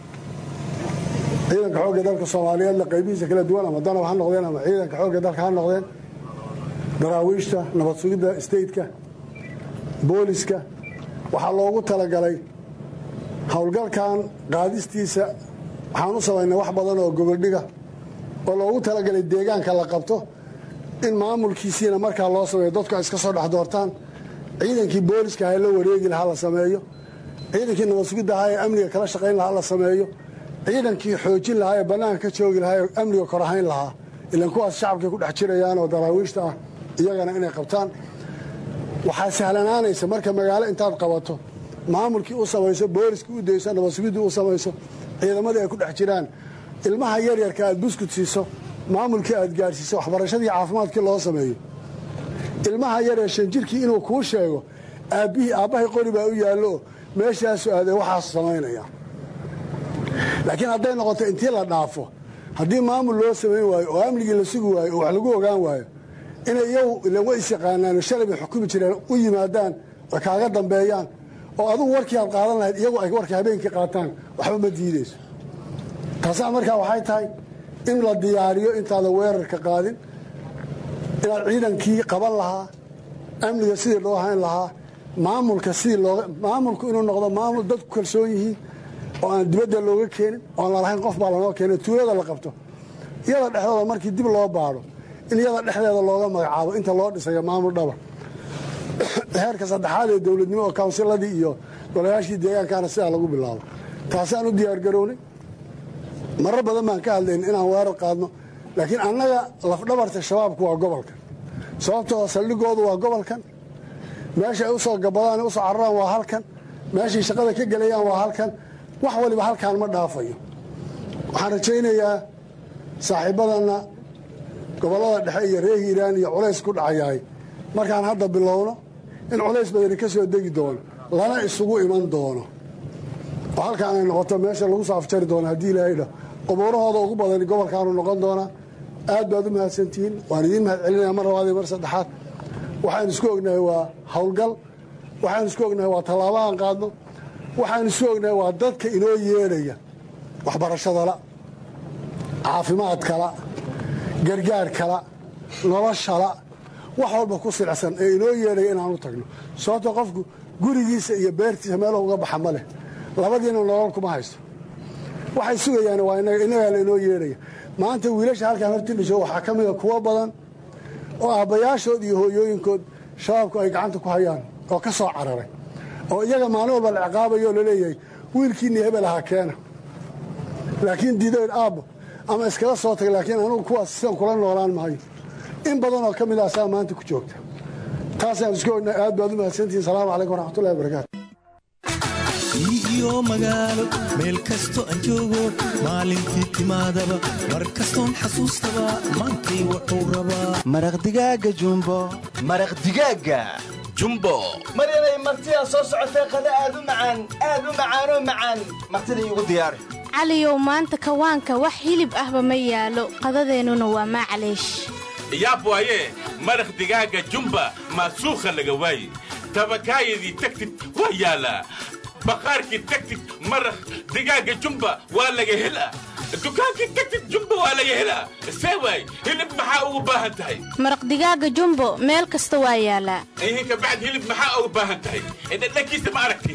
ciidanka xoogga dalka soomaaliyeedla qaybihiisa kala duwan ama danab ha noqdeen ama ciidanka xoogga dalka ha noqdeen daraawiishta nabad sugidda stateka booliska waxaa loogu talagalay howlgalkan qaadistiisa waxaan u samaynay wax badan oo gogoldhiga oo loogu talagalay deegaanka la qabto in maamulkiisiina markaa loo sameeyo dadku ay iska soo dhex doortaan ciidankii booliska ha la wareegi lahaa la sameeyo ciidankii nabad sugidda ahaa ee amniga kala shaqayn lahaa la sameeyo ciidankii xoojin lahaa ee bannaanka ka joogi lahaa ee amniga korahayn lahaa ilan kuwaas shacabkay ku dhex jirayaan oo daraawiishta ah iyagana inay qabtaan waxaa sahlanaanaysa marka magaalo intaad qabato maamulkii u samayso booliskii u dayso nabad sugiddii u samayso ciidamadii ay ku dhex jiraan ilmaha yaryarka aad buskut siiso maamulkii aad gaadhsiiso waxbarashadii caafimaadkii loo sameeyo ilmaha yaree shanjirkii inuu kuu sheego aabbihii aabbahay qori baa u yaallo meeshaasu aadee waxaasu samaynaya laakiin hadday noqoto intii la dhaafo haddii maamul loo samayn waayo oo amnigii la sugi waayo oo wax lagu ogaan waayo inay iyagu ilan way is yaqaanaan shalay bay xukumi jireen u yimaadaan oo kaaga dambeeyaan oo adugu warkii aad qaadan lahayd iyagu ay warkii habeenkii qaataan waxba ma diidayso taasaa markaa waxay tahay in la diyaariyo intaadan weerarka qaadin inaad ciidankii qaban lahaa amniga sidii loo hayn lahaa maamulka sidii looga maamulku inuu noqdo maamul dadku kalsoon yihiin oo aan dibadda looga keenin oon lalahayn qof baa lanoo keenay tuulada la qabto iyada dhexdooda markii dib loo baadho in iyada dhexdeeda looga magacaabo inta loo dhisayo maamul dhaba heerka saddexaad ee dowladnimo oo kawnsiladii iyo golayaashii deegaankaana sidaa lagu bilaabo taasaan u diyaargarownay marar badan baan ka hadlayn inaan weerar qaadno laakiin annaga lafdhabarta shabaabku waa gobolkan sababtoo saldhigoodu waa gobolkan meesha ay u soo gabadaan usoo cararaan waa halkan meeshay shaqada ka gelayaan waa halkan wax waliba halkaan ma dhaafayo waxaan rajaynayaa saaxiibadanna gobollada dhexe iyo reer hiiraan iyo culays ku dhacayahay markaan hadda bilowno in culays badani ka soo degi doono lana isugu iman doono oo halkaan ay noqoto meesha lagu soo afjari doono haddii ilaahay dhah qubuurahooda ugu badani gobolkaanu noqon doonaa aad baad u mahadsantihiin waan idiin mahad celinaya mar labaad iyo mar saddexaad waxaan isku ognahay waa howlgal waxaan isku ognahay waa tallaabahaan qaadno waxaan isku ognahay waa dadka inoo yeedhaya waxbarashadala caafimaadkala gargaarkala noloshala wax walba ku silcsan ee inoo yeedhaya inaan u tagno sababto qofku gurigiisa iyo beertiisa meelo uga baxa ma leh labadiina nolol kuma haysto waxay sugayaan waa innagaa lainoo yeedhaya maanta wiilasha halkaan horti dhisho waxaa ka mida kuwo badan oo aabbayaashood iyo hooyooyinkood shabaabku ay gacanta ku hayaan oo ka soo cararay oo iyaga maalin walba la ciqaabayo oo laleeyahay wiilkiinni hebel ahaa keena laakiin diidayn aabbo ama iskala soo tagay laakiin anugu kuwaas sidan kula noolaan maayo in badan oo ka mid ah saa maanta ku joogta taasaan isku ognaa aad baad u mahadsantihiin salaamu calaykum waraxmatullahi wabarakaatu iyo magaalo meel kasto aan joogo maalintii timaadaba mar kastoon xasuustaba maantay wuxuu rabaa maraq digaaga jumbo maraq digaaga jumbo mar inay martidaa soo socotay qada aad u macaan aad u macaanoo macaan martida iigu diyaari caliyow maanta kawaanka wax hilib ahba ma yaalo qadadeennuna waa maclaysh yaab waaye maraq digaaga jumba maasuukha laga waaye tabakaayadii tagtid waa yaalaa baqaarkii tagtid maraq digaaga jumba waa laga helaa dukaankii tagtid jumba waa laga helaa see waay hilib maxaa ugu baahan tahay maraq digaaga jumbo meel kasta waa yaalaa ihinka bacd hilib maxaa ugu baahan tahay dhadhankiisa ma aragti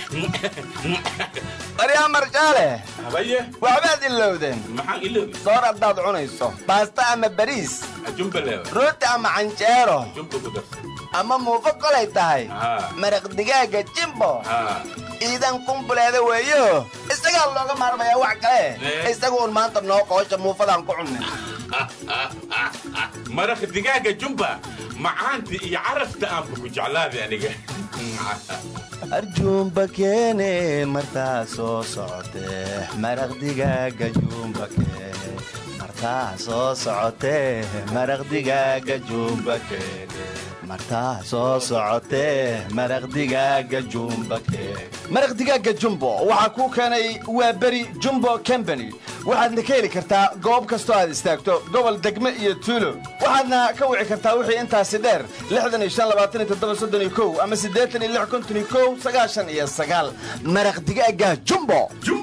baryaa marjaale habaye waxbaad ilowdeen maxaan ilowday soor haddaad cunayso baasta ama bariis jumba leewa rooti ama canjeero jumba ku darsa ama muufo kolay tahay maraq digaaga jimbo iidan kumbuleeda weeyo isagaa looga maarmayaa wax kale isaga uun maanta noo qoosha muufadaan ku cunnin maraq digaaga jumba macaanta iyo carafta aanba ku jeclaaday aniga arjuumba keene martaa soo socotee maraq digaaga juumba keene martaa soo socotee maraq digaaga juumba keene martaa soo socotee maraq digaaga jumba keene maraq digaaga jumbo waxaa kuu keenay waa beri jumbo combany waxaadna ka heli kartaa goob kastoo aad istaagto gobol degme iyo tuulo waxaadna ka wici kartaa wixii intaasi dheer ama maraq digaaga jumbo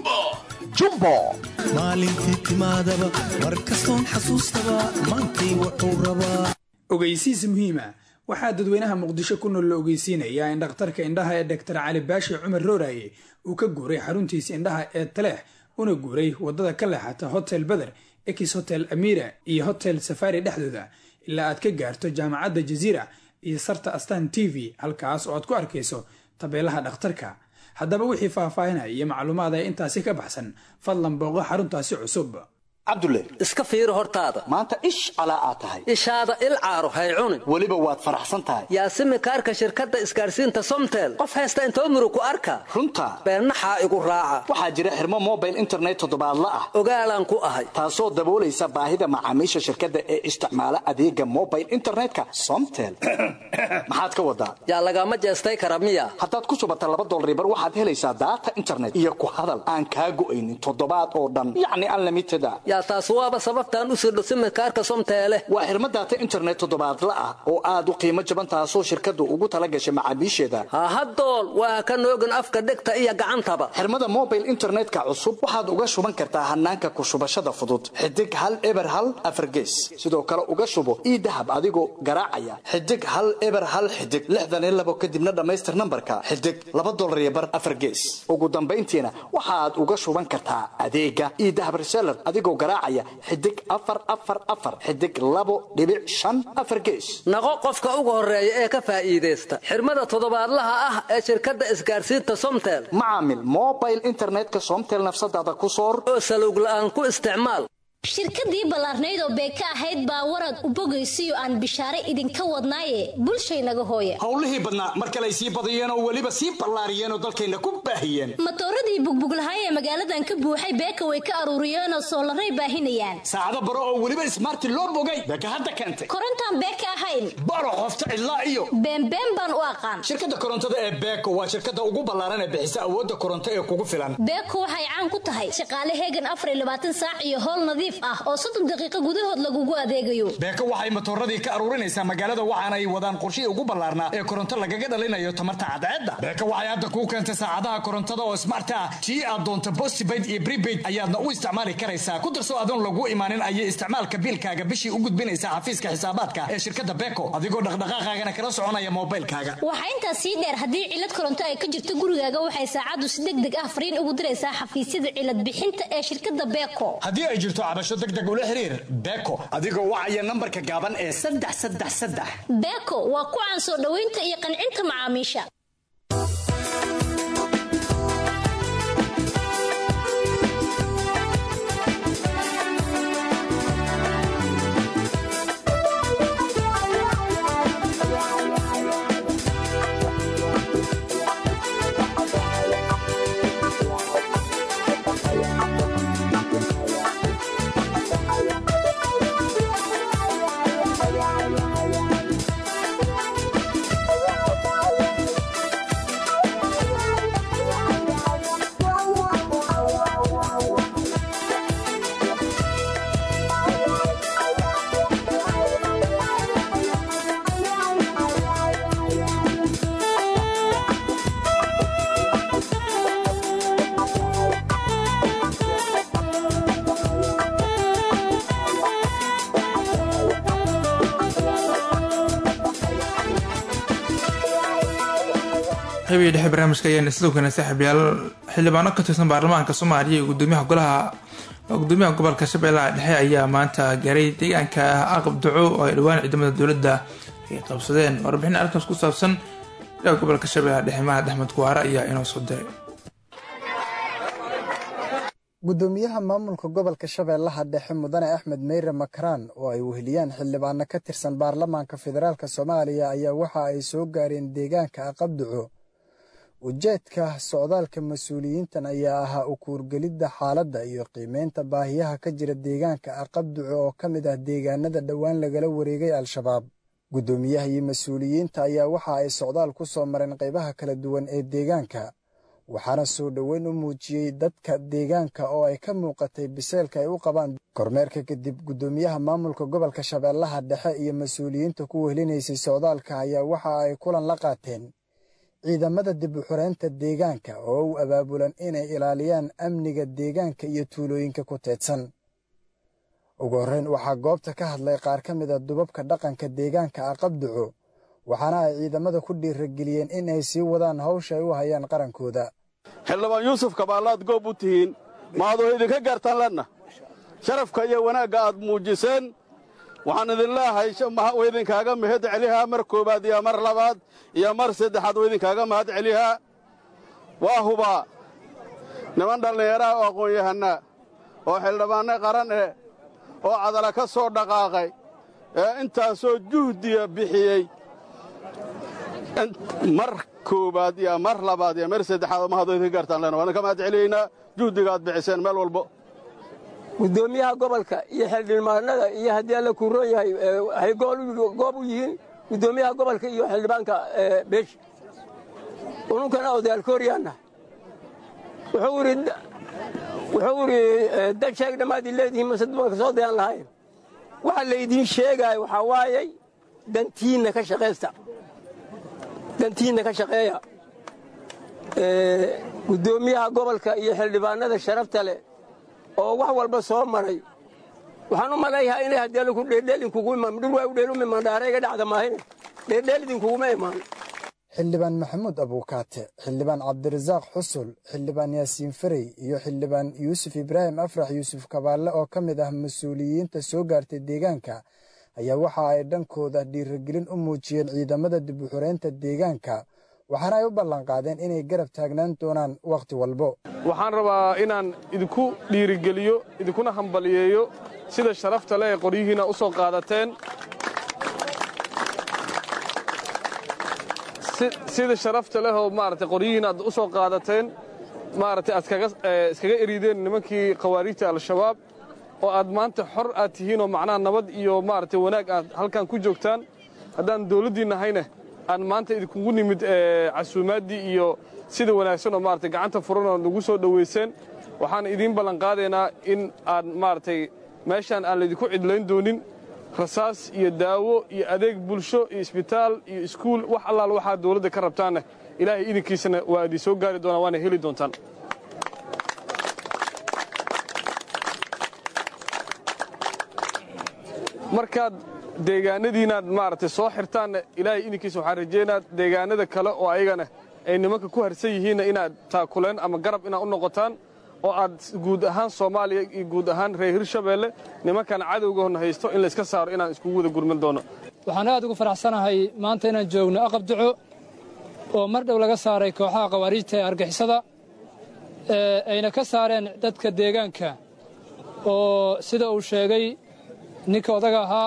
jumbo maalintii timaadaba mar kastoon xasuustaba maantay wuxuu rabaa ogeysiis muhiima waxaa dadweynaha muqdisho ku nool la ogeysiinayaa in dhakhtarka indhaha ee doktar cali baashi cumar rooraye uu ka guuray xaruntiisa indhaha ee taleex una guuray wadada ka leexata hotel beder ex hotel amira iyo hotel safari dhexdooda ilaa aad ka gaarto jaamacadda jaziira iyo sarta astan t v halkaas oo aad ku arkayso tabeelaha dhakhtarka haddaba wixii faahfaahinaya iyo macluumaad ee intaasi ka baxsan fadlan booqo xaruntaasi cusub cabdulle iska fiiri hortaada maanta ish calaa aad tahay ishaada il caaro hay cunin weliba waad faraxsan tahay yaasimi kaarka shirkadda isgaarsiinta somtel qof haysta intoo muru ku arka runta beennaxaa igu raaca waxaa jira xirmo mobile internet toddobaadla ah ogaalaan ku ahay taasoo daboolaysa baahida macaamiisha shirkadda ee isticmaala adeega mobile internetka somtel maxaad ka wadaa yaa lagama jeestay kara miya haddaad ku subata laba dolaribar waxaad helaysaa daata internet iyo ku hadal aan kaa go'aynin toddobaad oo dhan yacni unlimited a yaa taas waaba sababtaan u sirdho simikaarka somteele waa xirmo daata internet toddobaadla ah oo aad u qiimo jaban taasoo shirkaddu ugu tala gashay macaamiisheeda hahadool waa ka noogin afka dhegta iyo gacantaba xirmada mobile internetka cusub waxaad uga shuban kartaa hanaanka ku shubashada fudud xidig hal eber hal afargees sidoo kale uga shubo ii dahab adigoo garaacaya xidig hal eber hal xidig lixdan iyo labo kadibna dhammaystir nambarka xidig laba dolar iyo bar afargees ugu dambayntiina waxaad uga shuban kartaa adeega ii dahab reseller adigoo garaacaya xidig afar afar afar xidig labo dhibic shan afar gees naqo qofka ugu horeeya ee ka faa'iidaysta xirmada toddobaadlaha ah ee shirkadda isgaarsiinta somtel macaamil mobile internetka somtel nafsadaada ku soor oo salowg la'aan ku isticmaal shirkadii ballaarnayd oo beeka ahayd baa warad u bogaysiyo aan bishaare idinka wadnaaye bulshaynaga hooya howlihii badnaa mar kale ay sii badiyeen oo weliba sii ballaariyeen oo dalkayna ku baahiyeen matooradii bugbuglahay ee magaaladan ka buuxay beeka way ka aruuriyeenoo soolaray baahinayaan saacado baro oo weliba ismaarti loo bogay beeka hadda keentay korontaan beeka ahayn baro qofta cidlaa iyo beenbeen baan u aqaan shirkadda korontada ee beeko waa shirkadda ugu ballaaran ee bixisa awoodda koronto ee kugu filan beeko waxay caan ku tahay shaqaale heegan afar iyo labaatan saac iyo howl nadiif nadiif ah oo soddon daqiiqo gudahood lagugu adeegayo beeko waxay matooradii ka aruurinaysaa magaalada waxaana ay wadaan qorshihii ugu ballaarnaa ee koronto lagaga dhalinayo tamarta cadceedda beeko waxay hadda kuu keentay saacadaha korontada oo smart ah tii aad doonto postpaid iyo prepaid ayaadna u isticmaali karaysaa ku darso adoon lagu imaanin ayay isticmaalka biilkaaga bishii u gudbinaysaa xafiiska xisaabaadka ee shirkadda beeko adigoo dhaqdhaqaaqaagana kala soconaya moobaylkaaga waxaa intaas sii dheer haddii cilad koronto ay ka jirto gurigaaga waxay saacaddu si deg deg ah fariin ugu diraysaa xafiisyada cilad bixinta ee shirkadda beeko haddii ay jirto cabasho deg deg ula xiriir beeko adigoo wacaya nambarka gaaban ee saddex saddex saddex beeko waa ku caan soo dhoweynta iyo qancinta macaamiisha qeybiga dhexe barnaamijka ayaan isla ogeynay saaxiibyaal xildhibaano ka tirsan baarlamaanka soomaaliya iyo gudoomiyaha golaha gudoomiyaha gobolka shabeellaha dhexe ayaa maanta gaaray deegaanka aqab duco oo ay dhowaan ciidamada dowladda ay qabsadeen warbixin arkaas ku saabsan ilaha gobolka shabeellaha dhexe mahad axmed kuwaare ayaa inoo soo diray gudoomiyaha maamulka gobolka shabeellaha dhexe mudane axmed meyre makraan oo ay weheliyaan xildhibaano ka tirsan baarlamaanka federaalk soomaaliya ayaa waxa ay soo gaareen deegaanka aqabduco ujeedka socdaalka mas-uuliyiintan ayaa ahaa u kuurgelidda xaaladda iyo qiimeynta baahiyaha ka jira deegaanka aqabduco oo ka mid ah deegaanada dhowaan lagala wareegay al-shabaab guddoomiyaha iyo mas-uuliyiinta ayaa waxa ay socdaal ku soo mareen qaybaha kala duwan ee deegaanka waxaana soo dhoweyn u muujiyey dadka deegaanka oo ay ka muuqatay biseelka ay u qabaan kormeerka kadib guddoomiyaha maamulka gobolka shabeellaha dhexe iyo mas-uuliyiinta ku wehlinaysay socdaalka ayaa waxa ay kulan la qaateen ciidamada dib u xureynta deegaanka oo u abaabulan inay ilaaliyaan amniga deegaanka iyo tuulooyinka ku teedsan ugu horreyn waxaa goobta ka hadlay qaar ka mid a dubabka dhaqanka deegaanka aqabduco waxaana ay ciidamada ku dhiirageliyeen in ay sii wadaan hawsha ay u hayaan qarankooda xildhibaan yuusuf kabaallaad goob u tihiin maadoo idinka gaartaan lenna sharafka iyo wanaagga aad muujiseen waxaan idin leehay wa idinkaaga mahad celihaa mar koowaad iyo mar labaad iyo mar saddexaad wa idinkaaga mahad celihaa waa hubaa niman dhallinyaraha oo aqoon-yahanna oo xildhibaanno qaran eh oo cadala ka soo dhaqaaqay ee intaasoo juhdiya bixiyey mar koowaad iyo mar labaad iyo mar saddexaad mahadoo idinka gaartaan lenna waan idinka mahad celiyaynaa juhdiga aad bixiseen meel walbo gudoomiyaha gobolka iyo xildhibaanada iyo haddii alla kuu roon yahay waxay goob u yihiin gudoomiyaha gobolka iyo xildhibaanka beesha ununkana odaalkooryaanna wuxuu idhi dad sheeg dhammaad id leedihiin mase dubanka soo dayan lahayn waxa laydiin sheegaayo waxaa waayay dantiinna ka shaqaysta dantiinna ka shaqeeya gudoomiyaha gobolka iyo xildhibaanada sharafta leh oo wax walba soo maray waxaan u malayhaa inay haddii alku dheeldheel inkugu imaan dhul waa u dheelumi mandhaare iga dhacda maahine dheeldheel idinkuguma imaan xildhibaan maxamuud abuukaate xildhibaan cabdirasaaq xusul xildhibaan yaasiin farey iyo xildhibaan yuusuf ibraahim afrax yuusuf kabaalle oo ka mid ah mas-uuliyiinta soo gaartay deegaanka ayaa waxa ay dhankooda dhiiragelin u muujiyeen ciidamada dib u xureynta deegaanka waxaana ay u ballanqaadeen inay garab taagnaan doonaan wakhti walbo waxaan rabaa inaan idinku dhiirigeliyo idinkuna hambaliyeeyo sida sharafta leh ee qoryihiina u soo qaadateen sida sharafta leh oo maaragtay qoryihiina aad u soo qaadateen maaragtay aad iskaga erideen nimankii khawaariijta al-shabaab oo aad maanta xor aad tihiin oo macnaha nabad iyo maaragtay wanaag aad halkan ku joogtaan haddaan dawladdii nahayne aan maanta idinkugu nimid casuumaaddii iyo sida wanaagsan oo maaragtay gacanta furan oo nagu soo dhowayseen waxaan idiin ballanqaadaynaa in aad maaragtay meeshaan aan laydinku cidlayn doonin rasaas iyo daawo iyo adeeg bulsho iyo isbitaal iyo iskuul wax allaal waxaa dawladda ka rabtaanna ilaahay idinkiisana waa idin soo gaari doonaa waana heli doontaan markaad deegaanadiinaad maaragtay soo xirtaanna ilaahay idinkiisa waxaan rajaynaa deegaanada kale oo ayagana ay nimanka ku harsan yihiinna inaad taakuleen ama garab inaad u noqotaan oo aad guud ahaan soomaaliya iyo guud ahaan reer hirshabeelle nimankan cadowgahona haysto in layska saaro inaan iskugu wada gurman doono waxaan aad ugu faraxsanahay maanta inaan joogno aqab duco oo mar dhow laga saaray kooxaha khawaariijta ee argixisada ee ayna ka saareen dadka deegaanka oo sida uu sheegay ninka odaga ahaa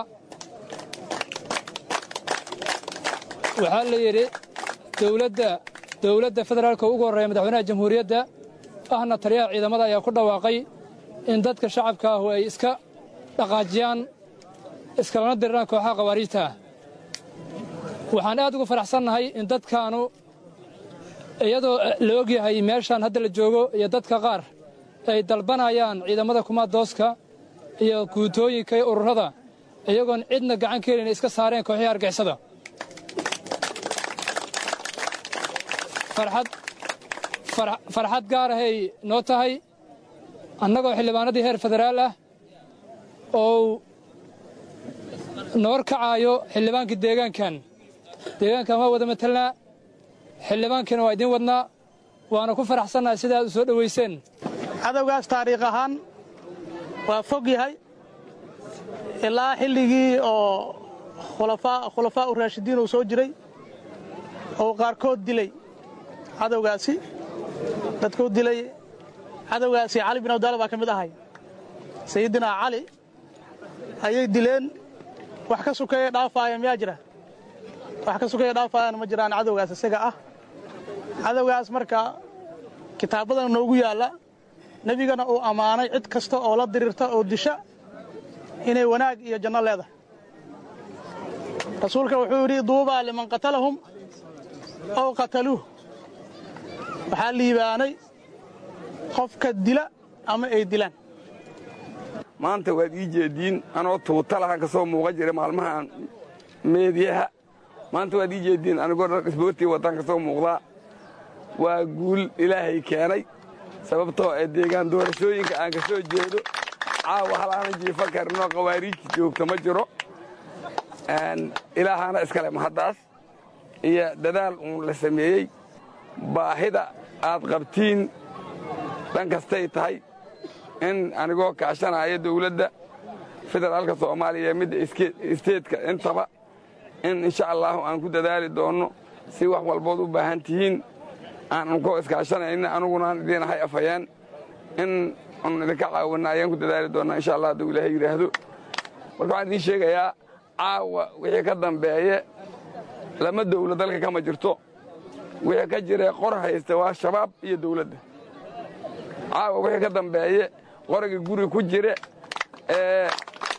waxaa la yidhi dowladda dowladda federaalka ugu horreeya madaxweynaha jamhuuriyadda ahna taliyaha ciidamada ayaa ku dhawaaqay in dadka shacabka ahu ay iska dhaqaajiyaan iskalana diriraan kooxaha khawaariijta ah waxaan aad ugu faraxsannahay in dadkaanu iyadoo la ogyahay meeshaan hadda la joogo iyo dadka qaar ay dalbanayaan ciidamada kumaadooska iyo guutooyinka iyo ururada iyagoon cidna gacan ka helin iska saareen kooxihii argixisada farxad gaar ahay noo tahay annagoo xildhibaanadii heer federaal ah oo noor kacaayo xildhibaankii deegaankan deegaankan waa wada matelnaa xildhibaankiina waa idiin wadnaa waana ku faraxsannahay sida aad u soo dhowayseen cadowgaas taariikh ahaan waa fog yahay ilaa xilligii oo khulafaa u raashidiin uu soo jiray oo qaarkood dilay cadowgaasi dadkuu dilay cadowgaasi cali bin abdaala baa ka mid ahay sayidinaa cali ayay dileen wax ka sukeeya dhaafaaya miyaa jira wax ka sukeeya dhaafaayana ma jiraan cadowgaas isaga ah cadowgaas marka kitaabadan noogu yaalla nebigana uu ammaanay cid kasta oo la diriirta oo disha inay wanaag iyo janno leedahay rasuulka wuxuu yidhi duubaa liman qatalahum ow qataluuh waxaa liibaanay qofka dila ama ay dilaan maanta waad ii jeediin anoo tuutalahan ka soo muuqa jira maalmahan meediyaha maanta waad ii jeediin anigoo dhar isboortii wataan ka soo muuqdaa waa guul ilaahay keenay sababtoo ee deegaan doorashooyinka aan ka soo jeedo caawa hal aanan jiifa karinoo khawaariijta joogta ma jiro ilaahana iskale mahaddaas iyo dadaal uun la sameeyey baahida aad qabtiin dhan kastay tahay in anigoo kaashanaya dawladda federaalka soomaaliya midda isteedka intaba in insha allaahu aan ku dadaali doonno si wax walbood u baahan tihiin aanan koo iskaashanayna anugunaan idiin ahay afhayeen in anu idinka caawinna ayaan ku dadaali doonnaa insha allah hadduu ilaahay yidhaahdo marka waxaan idiin sheegayaa caawa wixii ka dambeeye lama dawla dalka kama jirto wixii ka jiree qor haysta waa shabaab iyo dawladda caawa wixii ka dambeeye qoragii guri ku jire ee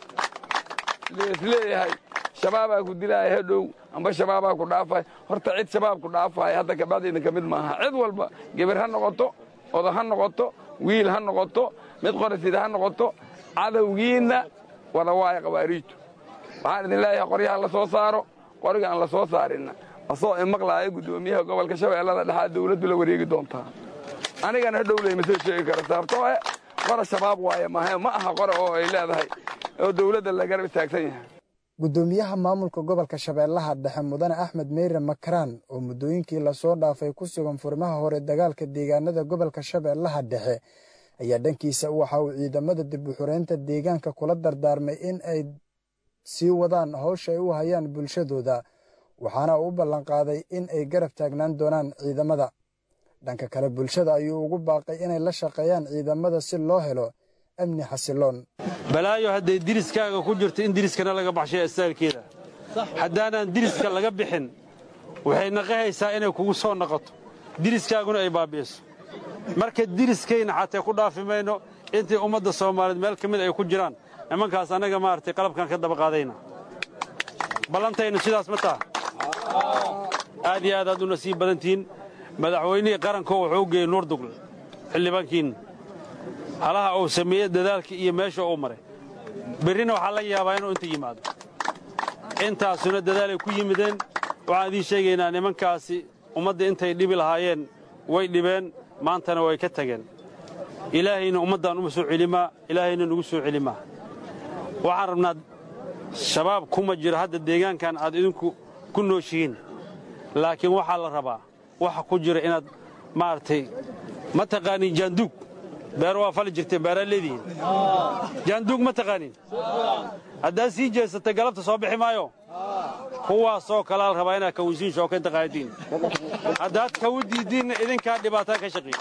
leesleeyahay shabaabaa ku dilaaya hadhow amba shabaabaa ku dhaafay horta cid shabaab ku dhaafaaya hadda kabacdaydan ka mid maaha cid walba gebar ha noqoto odo ha noqoto wiil ha noqoto mid qorasida ha noqoto cadowgiinna wada waaya khawaariijtu waxaan idin leeyahay qoryaha la soo saaro qoriga aan la soo saarinna asoo imaqlaaya guddoomiyaha gobolka shabeellada dhexaa dawladdu la wareegi doontaa anigana hadhowley ma soo sheegi karo sababtoo eh qora shabaab waaye mahe ma aha qora oo ay leedahay oo dawladda la garab istaagsan yahay guddoomiyaha maamulka gobolka shabeellaha dhexe mudane axmed meyre makaraan oo muddooyinkii lasoo dhaafay ku sugan furimaha hore dagaalka deegaanada gobolka shabeellaha dhexe ayaa dhankiisa waxa uu ciidamada dib u xureynta deegaanka kula dardaarmay in ay sii wadaan howsha ay u hayaan bulshadooda waxaana uu u ballanqaaday in ay garab taagnaan doonaan ciidamada dhanka kale bulshada ayuu ugu baaqay inay la shaqeeyaan ciidamada si loo helo amni xasiloon balaayo hadday diriskaaga ku jirto in diriskana laga baxshay astaalkeeda haddaanaan diriska laga bixin waxay naqahaysaa inay kugu soo noqoto diriskaaguna ay baabi'iso marka diriskayna xatee ku dhaafi mayno intii ummadda soomaaliyeed meel ka mid ay ku jiraan nimankaas annaga maaragtay qalabkan ka daba qaadayna ballantaynu sidaas ma taha aad iyo aad aad u nasiib badantihiin madaxweynihii qaranko wuxuu u geeyey nuurdugle xildhibaankiinna halaha uu sameeyey dadaalka iyo meesha uu maray berrina waxaa laga yaabaa inuu inta yimaado intaasuna dadaalay ku yimideen waxaan idiin sheegaynaa nimankaasi ummadda intay dhibi lahaayeen way dhibeen maantana way ka tageen ilaahayna ummaddan uma soo celimaa ilaahayna nugu soo celimaa waxaan rabnaa shabaab kuma jiro hadda deegaankan aad idinku ku nooshihiin laakiin waxaa la rabaa waxa ku jira inaad maaragtay ma taqaaniin jaanduug beero waa fali jirteen beeraa leedihiin jaanduug ma taqaaniin haddaad sii jeesatay galabta soo bixi maayo kuwaasoo kalaa la rabaa inaad kawinsiin shookaynta qaadatiin haddaad kawu diiddiinna idinkaa dhibaataa ka shaqiy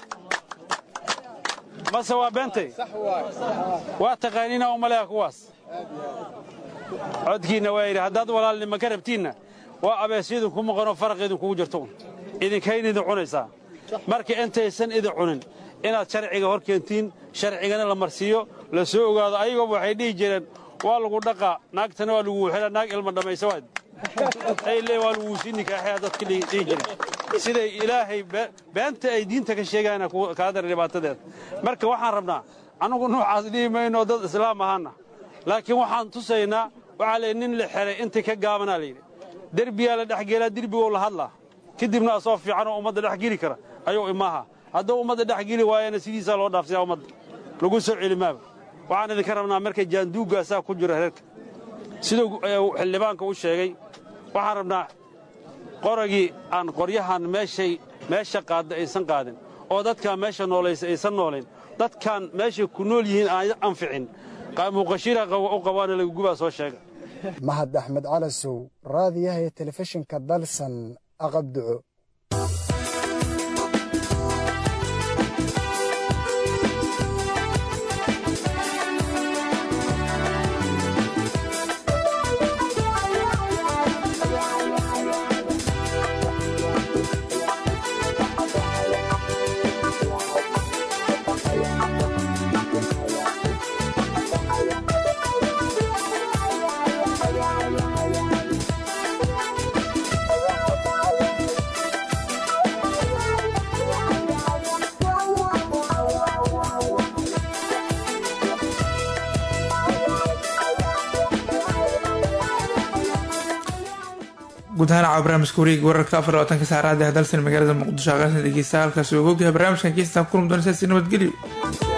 mase waa beentay waa taqaaniina u maleeha kuwaas codkiinna waa yidhi haddaad walaalnima ka rabtiinna waa abeesyadin ku maqanoo faraq idinkugu jirto un idinkayn idin cunaysaa marka intaysan idin cunin inaad sharciga hor keentiin sharcigana la marsiiyo la soo ogaado ayagooba waxay dhihi jireen waa lagu dhaqaa naagtana waa lagu wuxila naag ilma dhammaysa waad ay lee waa lagu sii nikaaxaya dadka dhihi jireen siday ilaahay beenta ay diinta ka sheegaana kaa dara dhibaatadeeda marka waxaan rabnaa annugu noocaas dhihi mayno dad islaam ahaana laakiin waxaan tusaynaa waxaa layidhi nin la xeray intii ka gaabanaa layidhi derbiyaa la dhexgeelaa derbigow la hadlaa kadibna asoo fiican oo ummadda dhex geli kara ayuu imaaha hadduu ummadda dhex geli waayana sidiisaa loo dhaafsiyaa ummadda lagu soo celimaaba waxaan idinka rabnaa marka jaanduuggaasaa ku jira reerka siduu xildhibaanka u sheegay waxaan rabnaa qoragii aan qoryahan meeshay meesha qaadda aysan qaadin oo dadkaan meesha noolaysa aysan noolayn dadkaan meeshay ku nool yihiin aan anficin muuqashiira u qabaana lagagubaa soo sheega mahad axmed calasow raadiyaha iyo telefishinka dalsan aqabduco guud ahaan caawa barnaamijka wareega wararka afar labaatanka saacadaha dalsan magaalada muqdisho aqaasna dhegeysta halkaasi oo ogyahay barnaamijkan geestaan kulan doona sidaasi nabadgelyo